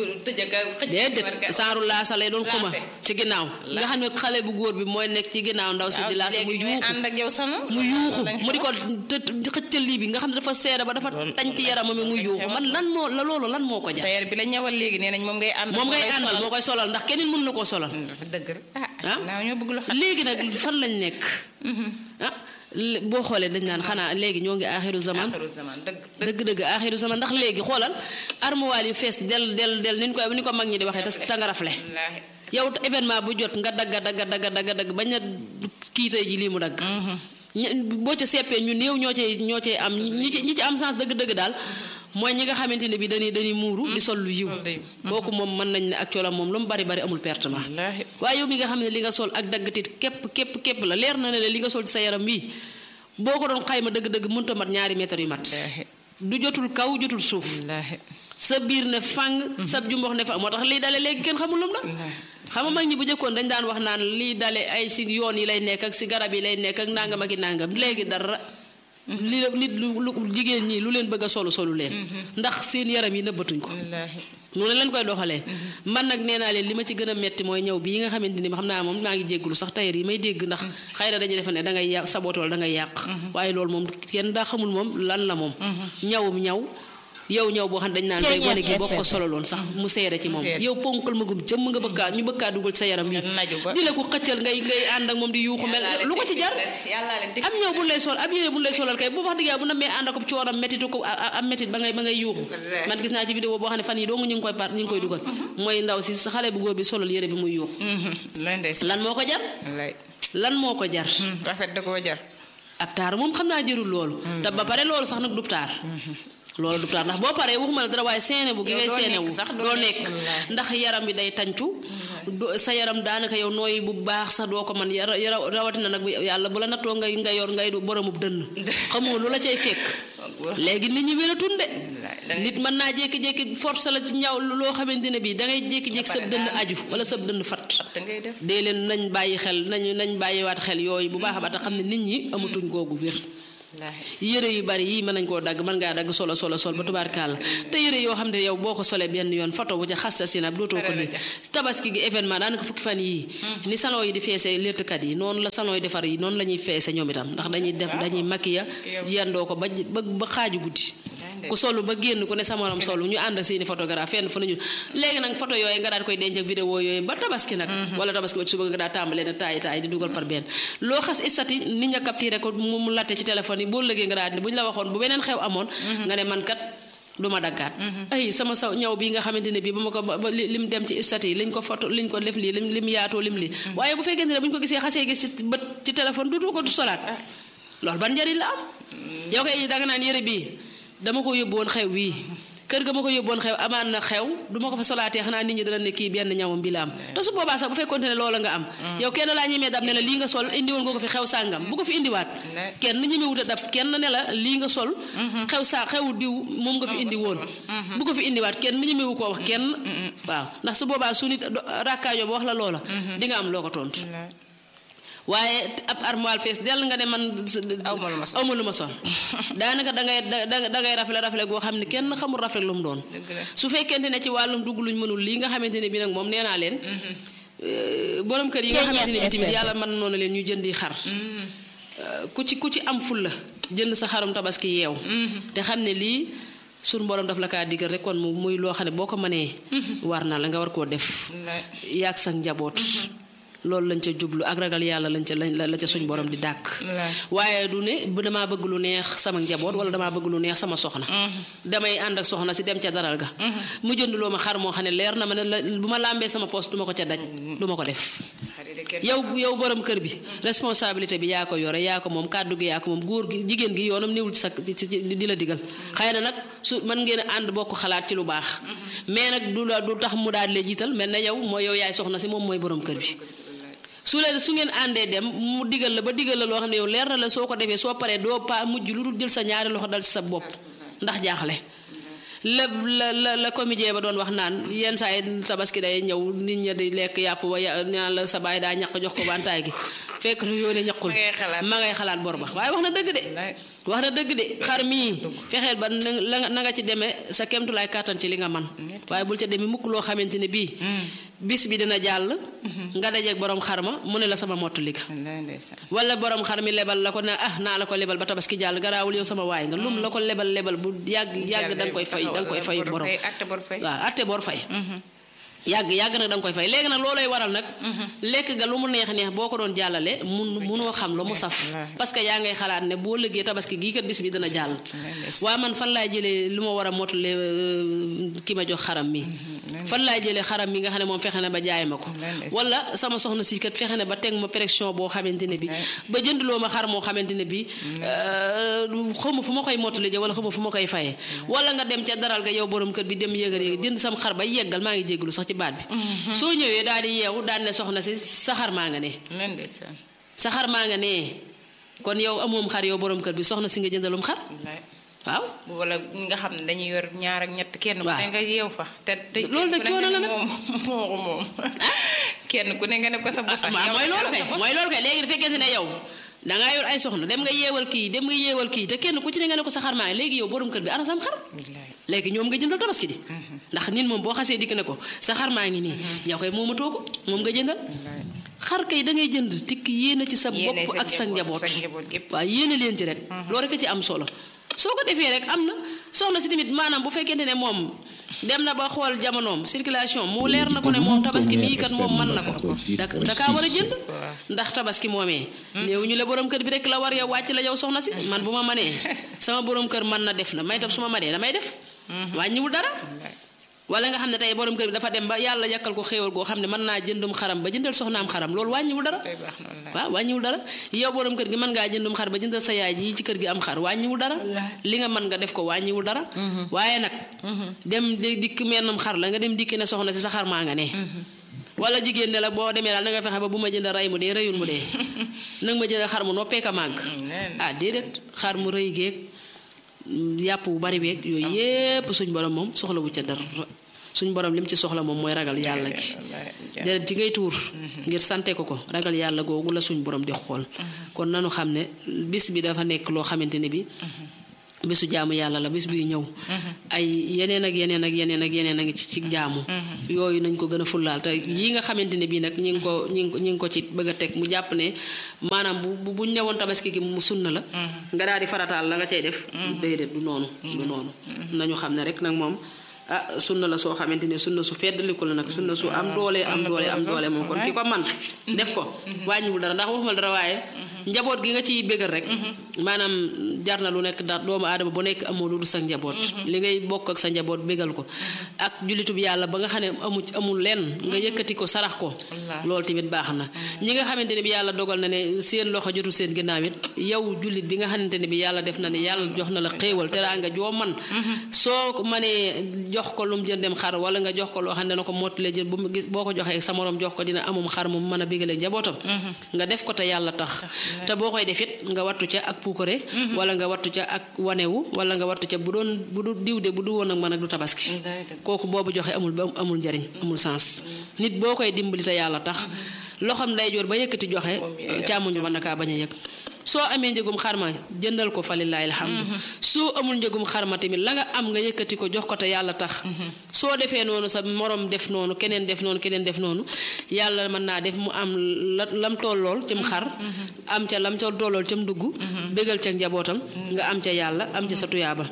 déedéet saaru laasa lay doon xuma si ginnaaw nga xam ne xale bu góor bi mooy nekk ci ginnaaw ndaw si di laasa mu yuuxu mu yuuxu mu di ko xëccal lii bi nga xam ne dafa seera ba dafa tañ ci yaramam mi muy yuuxu man lan moo la loolu lan moo ko jar tailleur bi la ñawal léegi nee nañ moom ngay ànd moom ngay àndal moo koy solal ndax keneen mën na koo solal dëgg ah léegi nag fan lañ nekk ah boo xoolee dañ naan xanaa léegi ñoo ngi aaxiru zaman dëgg dëgg aaxiru zaman ndax léegi xoolal armoire yi fees del del del ni ñu koy ni ko mag ñi di waxee te nga rafle yow événement bu jot nga dagga dagga dagga dagga dagg bañ a kiitay ji lii mu dagg boo ca seppee ñu néew ñoo cay ñoo cay am ñi ci ñi ci am sens dëgg-dëgg daal mooy ñi nga xamante ne bi dañuy dañuy muuru di sol lu yiw kooku moom mën nañ ne ak coolam moom lu mu bari bari amul pertement waaye yow mi nga xam ne li nga sol ak daggatit képp képp képp la leer na ne li nga sol ci sa yaram bii boo ko doon xayma dëgg-dëgg mënta mat ñaari mètre yu mat du jotul kaw jotul suuf wallaahi sa biir ne fàng sa jumbox ne fàng moo tax lii dale léegi kenn xamul lum la xam nga mag ñi bu jëkkoon dañ daan wax naan lii dale ay si yoon yi lay nekk ak si garab yi lay nekk ak nangam ak i nangam léegi dara li nit lu lu jigéen ñi lu leen bëgg a solu solu leen ndax seen yaram yi nëbbatuñ ko wallaahi noonu leen koy doxalee man nag nee naa leen li ma ci gën a metti mooy ñëw bii nga xamante ni xam naa moom maa ngi jéggulu sax tailleur yi may dégg ndax xëy na dañuy defe ne da ngay yà saboté wala da ngay yàq waaye loolu moom kenn daa xamul moom lan la moom ñawum ñaw yow ñëw boo xam ne dañ naan tey gone gi boo ko sololoon sax mu seere ci moom yow ponkal ma gum jëm nga bëggaa ñu bëggaa dugal sa yaram wi naju ba di la ko xëccal ngay ngay ànd ak moom di yuuxu mel lu ko ci jar am ñëw bu lay sol ab yére bu lay solal kay bu wax dëgg yàlla bu namee ànd ak coonam méttitu ko am méttit ba ngay ba ngay yuuxu man gis naa ci vidéo boo xam ne fan yi doo nga ñu ngi koy par ñu ngi koy dugal mooy ndaw si sa xale bu góor bi solal yére bi muy yuuxu lay ndeys lan moo ko jar wallaay lan moo ko jar rafet da koo jar ab taar moom xam naa jërul loolu te ba pare loolu sax nag du taar loolu du taar ndax boo paree waxuma la dara waaye seene bu gi ngay doo seene wu nekk sax, doo doo nekk. nekk Wallaahi. ndax yaram bi day tàncu do- sa yaram daanaka yow nooyi bu baax sax doo ko man yara yara- rawatina nag bu yàlla bu la nattoo ngay nga yor ngay boromub dënn xamoo lu la cay fekk léegi nit ñi wératun de da ngay nit mën naa jékki-jékki force la ci ñaw loo xamante ne bii da ngay jékki-jékki sab dënn aju wala sab dënn fat te ngay def dee leen nañ bàyyi xel nañ nañ bàyyiwaat xel yooyu bu baax a baax te xam ne nit ñi amatuñ googu wér wallaahi yére yu bari yii mën nañ koo dagg mën ngaa dagg solo solo sol ba tubaarkàlla te yére yoo xam ne yow boo ko solee benn yoon photo bu ca xasta sinab dootoo ko Pare la lii ca. tabaski gi événement daanaka fukki fan yii ni salon yi di feese léttkat yi noonu la salon yi defar yi noonu la ñuy feese ñoom itam ndax dañuy def dañuy maquiller yendoo ko ba ba ba xaaju guddi ku solu ba génn ku ne sa morom solu ñu ànd ak seeni photographe fenn fa nañu léegi nag photo yooyu nga daal koy denc ak vidéo yooyu ba tabaski nag wala tabaski ba ci suba nga daal tàmbalee ne taay taay di dugal par benn loo xas istati nit ña capturé ko mu mu latte ci téléphone yi boo lëgee nga daal di bu ñu la waxoon bu beneen xew amoon nga ne man kat du ma daggaat ay sama saw ñaw bi nga xamante ne bii ba ma ko ba ba li- lim dem ci istat yi liñ ko photo liñ ko def lii lim lim yaatoo lim lii waaye bu fekkente ne bu ñu ko gisee xasee gis ci bët ci téléphone dutu ko du solaat loolu ban njëriñ la am yow kay danga naan yére bii dama ko yóbbu woon xew wii kër ga ma ko yóbbu woon xew amaan na xew du ma ko fa solaatee xanaa nit ñi dana ne kii benn ñawam bi la am te su boobaa sax bu fekkonte ne loola nga am yow kenn laa ñemee dab ne la lii nga sol indi woon nga ko fi xew sàngam bu ko fi indiwaat Ne. kenn ñemewut a dab kenn ne la lii nga sol xew sa xew diw moom nga fi indi woon bu ko fi indiwaat kenn ñemewu koo wax kenn waaw ndax su boobaa su nit do- rakkaajo ba wax la loola di nga am loo ko tontu wallaahi waaye ab armoire fees dell nga ne man Aw ma lu ma sol. aw ma lu ma sol daanaka dangay da da ngay rafle rafle goo xam ne kenn xamul rafle lu mu doon dëgg la su fekkente ne ci wàllum dugg luñ mënul lii nga xamante ne bi nag moom nee naa leen euh, borom kër yi nga xamante ne bi tamit yàlla mën noonu leen ñu jëndi xar Euh, ku ci ku ci am ful la jënd sa xarum tabaski yeew te xam ne lii suñ borom daf la kaa digal rek kon mu muy loo xam ne boo ko mënee war na la nga war koo def wallaahi yaag sa njaboot loolu lañ ca jublu ak ragal yàlla lañ ca lañ la ca suñ borom di dàkk wallaahi waaye du ne bu damaa bëgg lu neex sama njaboot wala damaa bëgg lu neex sama soxna damay ànd ak soxna si dem ca daral ga mu jënd loo ma xar moo xam ne leer na ma ne la bu ma làmbee sama poste du ma ko ca daj du ma ko def xarit de kenn yow yow borom kër bi responsabilité bi yaa ko yore yaa ko moom kàddu gi yaa ko moom góor gi jigéen gi yoonam néewul ci sa ci- ci- di la digal xëy na nag su mën ngeen a ànd bokk xalaat ci lu baax mais nag du la du tax mu daal di lay jiital mel na yow mooy yow yaay soxna si moom mooy borom kër bi su leen su ngeen àndee dem mu digal la ba digal la loo xam ne yow leer na la soo ko defee soo paree doo pa mujj lu dul jël sa ñaari loxo dal ci sa bopp ndax jaaxle la la la la comédien ba doon wax naan yenn saa yi tabaski day ñëw nit ña di lekk yàpp ba ya naan la sa baay daa ñaq jox ko bantaay gi fekk lu yoone ñaqul Ma ngay xalaat. ma ngay xalaat bor ba waaye wax na dëgg de wallaahi wax na dëgg de xar mii fexeel ba na la nga- na nga ci demee sa kemtulaay kàttan ci li nga man waaye bul ca demee mukk loo xamante ne bii bis bi dina jàll nga dajeeg borom xar ma mu ne la sama mottali ga wallaahi ndeysaan wala borom xar mi lebal la ko ne ah naa la ko lebal ba tabaski jàll garaawul yow sama waay nga lum la ko lebal lebal bu yàgg yàgg da nga koy fay da nga koy fay bor borom fay atte bor fay waaw atte bor fay yàgg yàgg nag da nga koy fay léegi nag loolooy waral nag lekk ga lu mu neex neex boo ko doon jàllale mun munoo xam lu mu saf wallaahi. parce que yaa ngay xalaat ne boo liggéey tabaski gii kat bis bi dana jàll ndeysaan. waa man fan laay jëlee lu ma war a motale euh, ki ma jox xaram mi fan laay jëlee xaram mi nga xam ne moom fexe na ba jaay ma ko ndeysaan. wala sama soxna si kat fexe na ba teg ma pression boo xamante ne bi ba jëndloo ma xar moo xamante ne bi xawma fu ma koy mottali ja wala xawma fu ma koy fayee wala nga dem ca daral ga yow borom kër bi dem yëgal yëgal jënd sam xar ba yeggal maa ngi jégalu sax ci baat bi soo ñëwee daal di yeewu daal ne soxna si sa xar maa nga ne wallaahi ndeysaan sa xar maa nga ne kon yow amoom xar yow borom kër bi soxna si nga jëndalum xar wallaahi waaw wala ñi nga xam ne dañuy yor ñaar ak ñett kenn ku Waaw. ne nga yeew fa te te Loolu nag kenn ku ne coono la nga ne nag. moom moo ko moom kenn ku ne nga ne ko sa bos ak waaw yow mooy nga loolu ne kay sa bos. mooy loolu kay léegi da fekkente ne yow da ngaa yor ay soxna dem nga yeewal kii dem nga yeewal kii te kenn ku ci ne nga ne ko sa xar maa ngi léegi yow borom kër bi ana sam xar Billaay. léegi ñoom nga jëndal tabaski di ndax nit moom boo xasee dikk ne ko sa xar maa ngi nii yow koy moomatoo ko moom nga jëndal Billaay. xar kay da ngay jënd tikk yéene ci sa Yéene bopp sa ak sa njaboot, njaboot sa njaboot gépp. waaw yéene leen ci rek loolu rek a ci am solo soo ko defee rek am na soxna si tamit maanaam bu fekkente ne moom dem na ba xool jamonoom circulation mu leer na ko ne moom tabaski mii kat moom mën na ko da da kaa war a jënd ndax tabaski moomee néew ñu la borom kër bi rek la war yow wàcc la yow soxna si man bu ma manee sama borom kër mën na def na may tam su ma manee damay def wàññiwul dara wala nga xam ne tey borom kër bi dafa dem ba yàlla yàkkal ko xéewal goo xam ne mën naa jëndum xaram ba jëndal soxnaam xaram loolu wàññiwul dara Tey baax na wallaay. waaw wàññiwul dara yow borom kër gi mën ngaa jëndum xar ba jëndal sa yaay ji ci kër gi am xar wàññiwul dara li nga mën nga def ko wàññiwul dara waaye nag dem di dikk mennum xar la nga dem dikki ne soxna si sa xar maa nga ne wala jigéen ne la boo demee daal na nga fexe ba bu ma jënd rey mu dee reyul mu dee nanga ma jëndal xar mu noppee ka màgg neen. ah déedéet xar mu rëy geeg yàpp bu bari beeg yooyu yépp suñ borom moom soxla wu ca dara suñ borom lim ci soxla moom mooy ragal yàlla gi Wallaay. deret ji ngay tuur ngir sante ko ko ragal yàlla googu la suñ borom di xool kon nanu xam ne bis bi dafa nekk loo xamante ne bi bisu jaamu yàlla la bis biy ñëw ay yeneen ak yeneen ak yeneen ak yeneen a ngi ci ci jaamu yooyu nañ ko gën a fullaal te yii nga xamante ne bii nag ñi ngi ko ñi ngi ko ñi ngi ko ci bëgg a teg mu jàpp ne maanaam bu bu buñ ñëwoon tabaski gi mu sunna la nga daal di farataal la nga cay def déedéet du noonu du noonu nañu xam ne rek nag moom ah sunna la soo xamante ne sunna su feddaliku la nag sunna su am doole am doole am doole moom kon ki ko man def ko wàññiwul dara ndax waxuma dara waaye njaboot gi nga ciy bégal rek maanaam jar na lu nekk ndax doomu aadama bu nekk amoo lu dul sa njaboot li ngay bokk ak sa njaboot bégal ko ak jullitub yàlla ba nga xam ne amu amul lenn nga yëkkati ko sarax ko loolu tamit baax na ñi nga xamante ne bi yàlla dogal na ne seen loxo jotul seen ginnaaw it yow jullit bi nga xamante ne bi yàlla def na ne yàlla jox na la xéewal teraanga joo man soo ko mënee jox ko lu mu jëndem xar wala nga jox ko loo xam ne na ko mottalee jël bu mu gis boo ko joxee sa morom jox ko dina amum xar mu mën a bégalee njabootam nga def ko te yàlla tax te boo koy def it nga wattu ca ak puukare wala nga wattu ca ak wanewu wala nga wattu ca bu doon bu du diw de bu du woon ak man ak du tabaski kooku boobu joxe amul ba amul njariñ amul sens nit boo koy dimbali te yàlla tax loxam ndeyjoor ba yëkkati joxe càmmoñ ba mën na kaa bañ a yëg soo amee njëgum xarma jëndal ko fa lillahi alhamdu soo amul njëgum xarma tamit la nga am nga yëkkati ko jox ko te yàlla tax soo defee noonu sa morom def noonu keneen def noonu keneen def noonu yàlla mën naa def mu am la lam tollool cim xar am ca lam ca tollool cam dugg bégal ca njabootam nga am ca yàlla am ca sa tuyaaba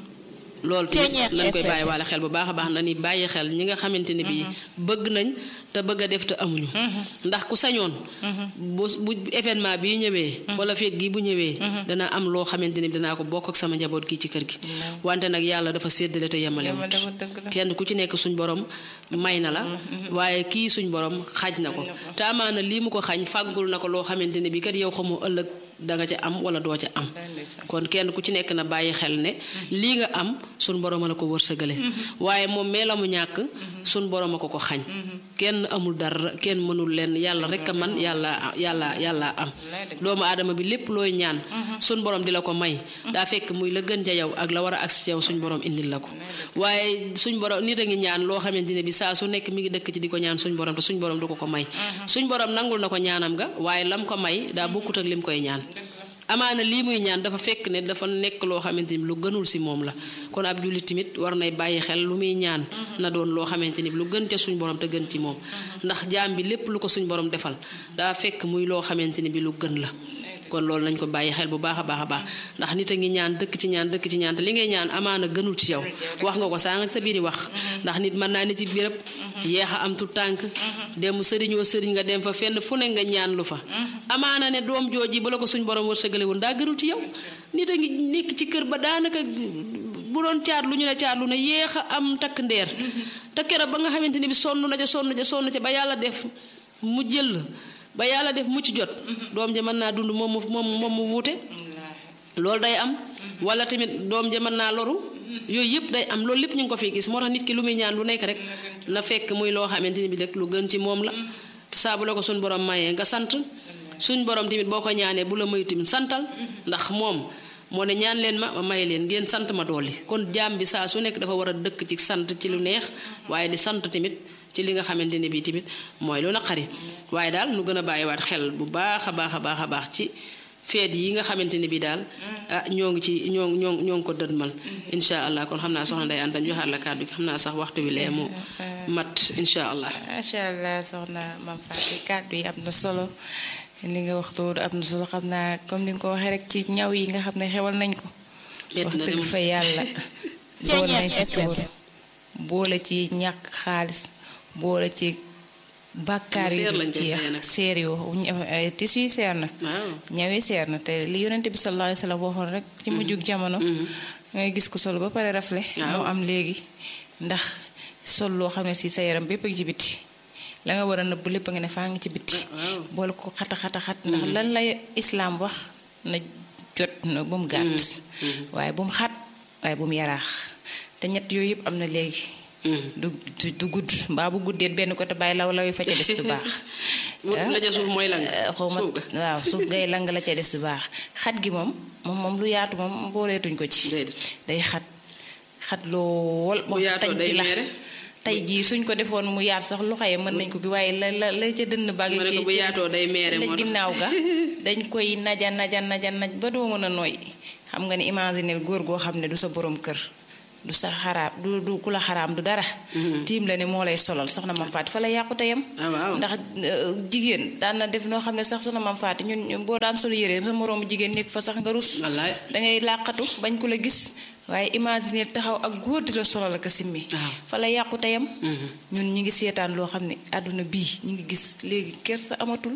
loolu tamit nañ koy bàyyi walla xel bu baax a baax na ni bàyyi xel ñi nga xamante ne bii bëgg nañ te bëgg a def te amuñu ndax ku sañoon bu bu événement bii ñëwee wala feet gi bu ñëwee dana am loo xamante ne bi danaa ko bokk ak sama njaboot gi ci kër gi wante nag yàlla dafa séddale te yemale wut kenn ku ci nekk suñ borom may na la waaye kii suñ borom xaaj na ko te amaana lii mu ko xañ fàggul na ko loo xamante ne bi kat yow xamoo ëllëg danga ca am wala doo ca am kon kenn ku ci nekk na bàyyi xel ne lii nga am suñ borom a la ko wërsëgale waaye moom mee la mu ñàkk suñ borom a ko ko xañ kenn amul dara kenn mënul leen yàlla rek a man yàlla yàlla yàlla am doomu aadama bi lépp looy ñaan suñ borom di la ko may daa fekk muy la gën ca yow ak la war a agsi ca yow suñ borom indil la ko waaye suñ borom nit a ngi ñaan loo xamante ne bi saa su nekk mi ngi dëkk ci di ko ñaan suñ borom te suñ borom du ko ko may suñ borom nangul na ko ñaanam ga waaye lam ko may daa bokkut ak lim koy ñaan amaana lii muy ñaan dafa fekk ne dafa nekk loo xamante ni lu gënul si moom la kon ab jullit tamit war nay bàyyi xel lu muy ñaan na doon loo xamante ni lu gën ca suñ borom te gën ci moom ndax jaam bi lépp lu ko suñ borom defal daa fekk muy loo xamante ni bi lu gën la kon loolu nañ ko bàyyi xel bu baax a baax a baax ndax nit a ngi ñaan dëkk ci ñaan dëkk ci ñaan te li ngay ñaan amaana gënul ci yow wax nga ko saa nga sa biiri wax ndax nit mën naa ne ci béréb yeex a am tu tànk dem sëriñoo sëriñ nga dem fa fenn fu ne nga ñaan lu fa amaana ne doom jooji ba la ko suñ borom wërsëgale woon daa gënul ci yow nit a ngi nekk ci kër ba daanaka bu doon caat lu ñu ne caat lu ne yeex a am takk ndeer te keroog ba nga xamante ni bi sonn na ca sonn ca sonn ca ba yàlla def mu jël ba yàlla def mucc jot doom ja mën naa dund moom mu moom moom mu wuute loolu day am wala tamit doom ja mën naa loru yooyu yëpp day am loolu lépp ñu ngi ko fi gis moo tax nit ki lu muy ñaan lu nekk rek na fekk muy loo xamante ni bi rek lu gën ci moom la te saa bu la ko suñ borom mayee nga sant suñ borom tamit boo ko ñaanee bu la mayu tamit santal ndax moom moo ne ñaan leen ma ma may leen ngeen sant ma dolli kon jaam bi saa su nekk dafa war a dëkk ci sant ci lu neex waaye di sant tamit ci li nga xamante ne bii tamit mooy lu naqari waaye daal nu gën a bàyyiwaat xel bu baax a baax a baax a baax ci feet yi nga xamante ne bii daal ah ñoo ngi ci ñoo ñoo ñoo ngi ko dëdmal incha allah kon xam naa soxna Ndeye Anta joxaat la kàddu gi xam naa sax waxtu wi lee mu mat incha allah. macha allah soxna Mame Faty kàddu yi am na solo li nga wax loolu am na solo xam naa comme ni nga ko waxee rek ci ñaw yi nga xam ne xewal nañ ko. wax dëgg fa yàlla boole nañ si tuur boole ci ñàkk xaalis boole ci. bàkkaar yi ci seer yoo tissu yi seer na ñawi seer na te li yonente bi sallallahu alayhi wa sallam waxoon rek ci mujjug jamono ngay gis ko sol ba pare rafle moo am léegi ndax sol loo xam ne si sa yaram bépp ak ci biti la nga war a nëbb lépp nga ne faa ngi ci biti boole ko xata xata xat ndax lan lay islaam wax na jot na bu mu gàtt waaye bu mu xat waaye bu mu yaraax te ñett yooyu yëpp am na léegi du du gudd mbaa bu guddeet benn côté bàyyi law law yi fa ca des du baax. la ca suuf mooy lang. xaw ma waaw suuf ngay lang la ca des du baax xat gi moom moom moom lu yaatu moom booleetuñ ko ci. day xat xat lool. bu yaatoo day meere tey jii suñ ko defoon mu yaat sax loxo yi mën nañ ko gi waaye la la la ca dënn bàgg. ma ne ko bu yaatoo day meere moo ginnaaw ga dañ koy naja naja naja naj ba doo mën a nooy xam nga ni imaginer góor goo xam ne du sa borom kër. du sa xaraam du du ku la xaraam du dara. tiim la ne moo lay solal soxna Mame Faty fa la yàqu teyam ndax jigéen daan na def noo xam ne sax soxna Mame Faty ñun boo daan sol yére sa moroomu jigéen nekk fa sax nga rus. dangay làqatu bañ ko la gis. waaye imaginer taxaw ak góor di la solal ak simmi. fa la yàqu teyam ñun ñi ngi seetaan loo xam ne àdduna bii ñi ngi gis léegi kersa amatul.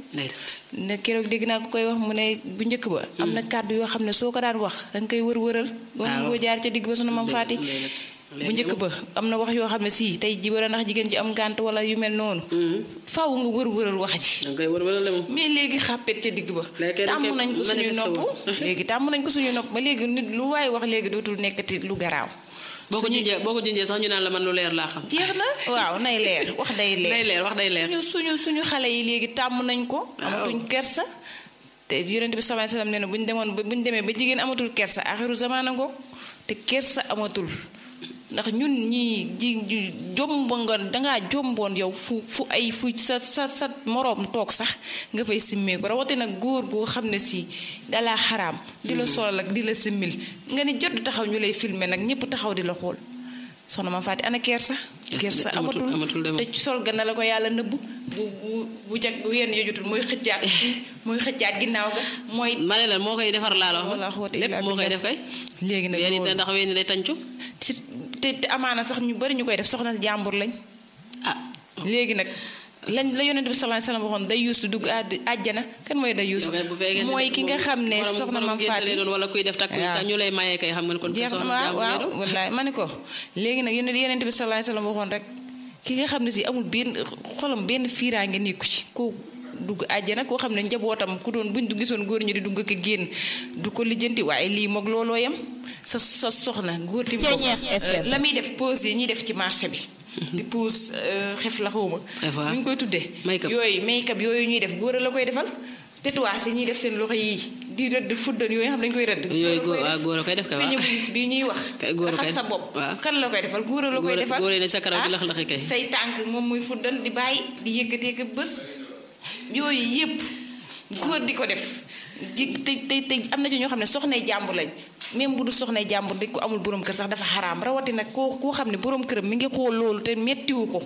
ne keroog dégg naa ko koy wax mu ne bu njëkk ba. am na kàddu yoo xam ne soo ko daan wax danga koy wër wëral. waaw boo jaar ca digg ba soxna Mame Faty bu njëkk ba am na wax yoo xam ne si tey ji war a ndax jigéen ji am gànt wala yu mel noonu. faw nga wër wëral wax ji. danga koy wër wëral moom. mais léegi xàppet ca digg ba. tàmm nañ ko suñuy nopp léegi tàmm nañ ko suñuy nopp ba léegi nit lu waaye wax léegi dootul nekkati lu garaaw. boo ko junjee boo ko junjee sax ñu naan la man lu leer laa xam. jeex na waaw nay leer wax day leer. day leer wax day leer. suñu suñu suñu xale yi léegi tàmm nañ ko. amatuñ kersa. te yonent bi sallallahu alayhi wasallam nee na bu ñu demoon ba bu ñu demee ba jigéen amatul kersa axiru zamaana ngoog te kersa amatul ndax ñun ñii ji jomba nga dangaa jomboon yow fu fu ay fu sa sa sa moroom toog sax nga fay simmee ko rawatina góor goo xam ne si dalaa xaraam di la solal ak di la simmil nga ni jot taxaw ñu lay filmer nag ñëpp taxaw di la xool soxna Mame Faty ana kersa kersa amatul te sol ga na la ko yàlla nëbb bu bu bu jag bu yenn yo jotul mooy xëccaat mooy xëccaat ginnaaw ga mooy ma ne la moo koy defar laa la wala wax lépp moo koy def kay léegi nag weeni ndax weeni day tàncu te te amaana sax ñu bari ñu koy def soxna jàmbur lañ ah léegi nag lañ la yonent bi sallallahu alayhi wasallam waxoon day yuus du dugg àjjana kan mooy day yuus mooy ki nga xam ne soxna Mame Faty wala kuy def takk ñu lay mayee kay xam nga kon jeex na waaw wallaay ma ne ko léegi nag yonent yonent bi sallallahu alayhi wasallam waxoon rek ki nga xam ne si amul benn xolam benn fiiraange nekku ci ko dugg àjjana koo xam ne njabootam ku doon buñ du gisoon góor ñu di dugg ko génn du ko lijjanti waaye lii moog looloo yam sa sa soxna góor ti la muy def pause yi ñuy def ci marché bi di pause xef la xawma ñu ngi koy tuddee yooyu make-up yooyu ñuy def góor la koy defal tatouage yi ñuy def seen loxo yi di rëdd fuddan yooyu xam dañ koy rëdd yooyu góor a koy def kay peñe bu bii ñuy wax raxas sa bopp kan la koy defal góor la koy defal góor ne sa karaw di lax laxi kay say tànk moom muy fuddan di bàyyi di yëkkatee ko bés yooyu yépp góor di ko def ji te te te am na ci ñoo xam ne soxnay jàmbur lañ même bu du soxnay jàmbur dañ ko amul borom kër sax dafa xaraam rawatina koo koo xam ne borom këram mi ngi xool loolu te mettiwu ko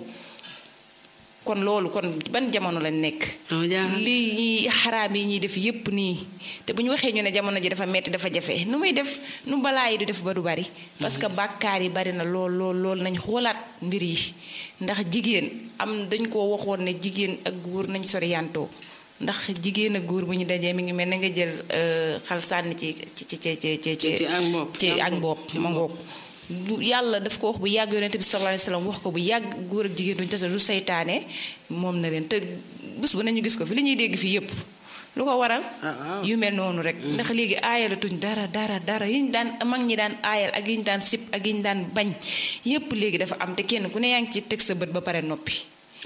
kon loolu kon ban jamono lañ nekk lii ñi xaraam yi ñuy def yépp nii te bu ñu waxee ñu ne jamono ji dafa metti dafa jafe nu muy def nu balaa yi du def ba du bari parce que bàkkaar yi bari na lool lool lool nañ xoolaat mbir yi ndax jigéen am dañ koo waxoon ne jigéen ak góor nañ soriyantoo ndax jigéen ak góor bu ñu dajee mi ngi mel na nga jël xal sànni ci ci ci ci ci ci ci ak mbopp ma ngoog du yàlla daf ko wax bu yàgg yonente bi sallallahu alayhi wasallam wax ko bu yàgg góor ak jigéen duñu tase du saytaane moom na leen te bés bu nañu gis ko fi li ñuy dégg fii yépp lu ko waral yu mel noonu rek ndax léegi aayalatuñ dara dara dara yi ñu daan mag ñi daan aayal ak yi ñu daan sip ak yi ñu daan bañ yépp léegi dafa am te kenn ku ne yaa ngi ci teg sa bët ba pare noppi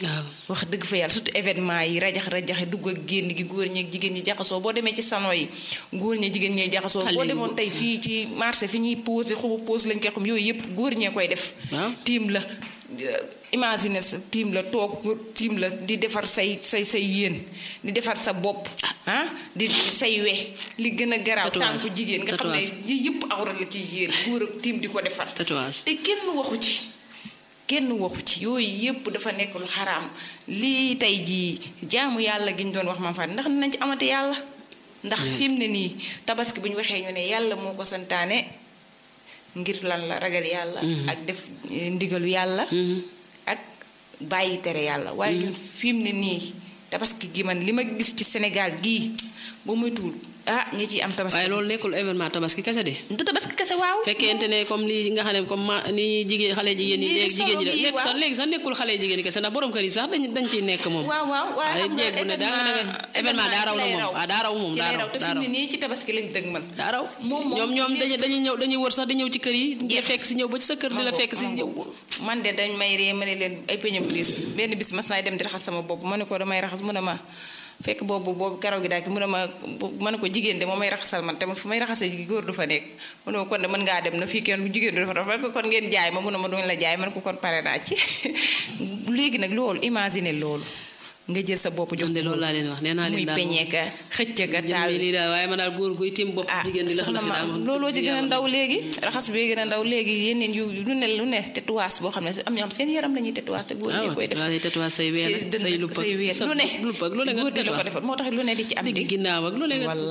waaw wax dëgg fa yàlla surtout événement yi rajax rajaxe dugg ak génn gi góor ñi ak jigéen ñi jaxasoo boo demee ci salon yi góor ñi jigéen ñee jaxasoo Xale boo yi demoon tey fii ci marché fi ñuy posé xubu pose lañ koy xam yooyu yëpp góor ñee koy def waaw tiim la imagine sa tiim la toog tiim la di defar say say say yéen di defar sa bopp ah di say we li gën a garaaw Tatouage. tànku jigéen nga xam ne Tatouage. yi yëpp awra la ci yéen góor ak tiim di ko defar tatouage te kenn waxu ci kenn waxu ci yooyu yépp dafa nekk lu xaraam lii tey jii jaamu yàlla gi ñu doon wax maam Fatou ndax nañ ci amate yàlla ndax fi mu ne nii tabaski bu ñu waxee ñu ne yàlla moo ko santaane ngir lan la ragal yàlla ak def eh, ndigalu yàlla ak bàyyi tere yàlla waaye ñun fi mu ne nii tabaski gi man li ma gis ci Sénégal gii ba muy tuul ah ñi ciy am tabaski waaye loolu nekkul événement tabaski kese de du tabaski kese waaw fekkente ne comme lii nga xam ne comme ma ni jigéen xale jigéen ñi Lii léegi jigéen ñi solo de bi, nekk sax waaw. léegi sax nekkul xale jigéen ñi kese ndax borom kër yi sax dañ dañ ciy nekk moom waaw waaw waaye waaye xam nga jéeg bu ne daa nga ne événement daa raw na moom ah daa raw moom ci daa lay raw raw te fi daa mu raw ne nii ci tabaski lañ dëgg man daa raw moom moom ñoom ñoom lépp- dañuy dañuy ñëw dañuy wër sax di ñëw ci kër yi di la fekk si ñëw ba ci sa kër di la fekk si ñëw man de dañ may ree ma ne leen ay peñam liis benn bis mas naay dem di raxas sama bopp ma ne ko damay raxas mu ne ma fekk boobu boobu karaw gi daal ki mu ne ma ma ne ko jigéen de moo may raxasal man te fu may raxasee ji góor du fa nekk mu ne ma kon de mën ngaa dem na fii kenn bu jigéen du fa dafa ko kon ngeen jaay ma mu ne ma duñ la jaay ma ne ko kon pare naa ci léegi nag loolu imaginer loolu nga jël sa bopp jox ñoom de loolu laa leen wax nee naa muy leen daal moom peñee ka xëcc ka taal jëmmi lii daal waaye man daal góor guy tim bopp ah jigéen di la soxna ma daal moom looloo ci gën a yàlla ndaw léegi raxas bi gën a ndaw léegi yeneen yu lu ne lu ne tatouage boo xam ne am ñoo xam seen yaram la ñuy tatouage te góor ñi koy def waaw tatouage say ween say dënn say lupp ak say wéer sa lu ne lupp ak lu ne nga góor di la ko tatouage defal moo tax lu ne di ci am digg di ginnaaw ak lu ne nga Walla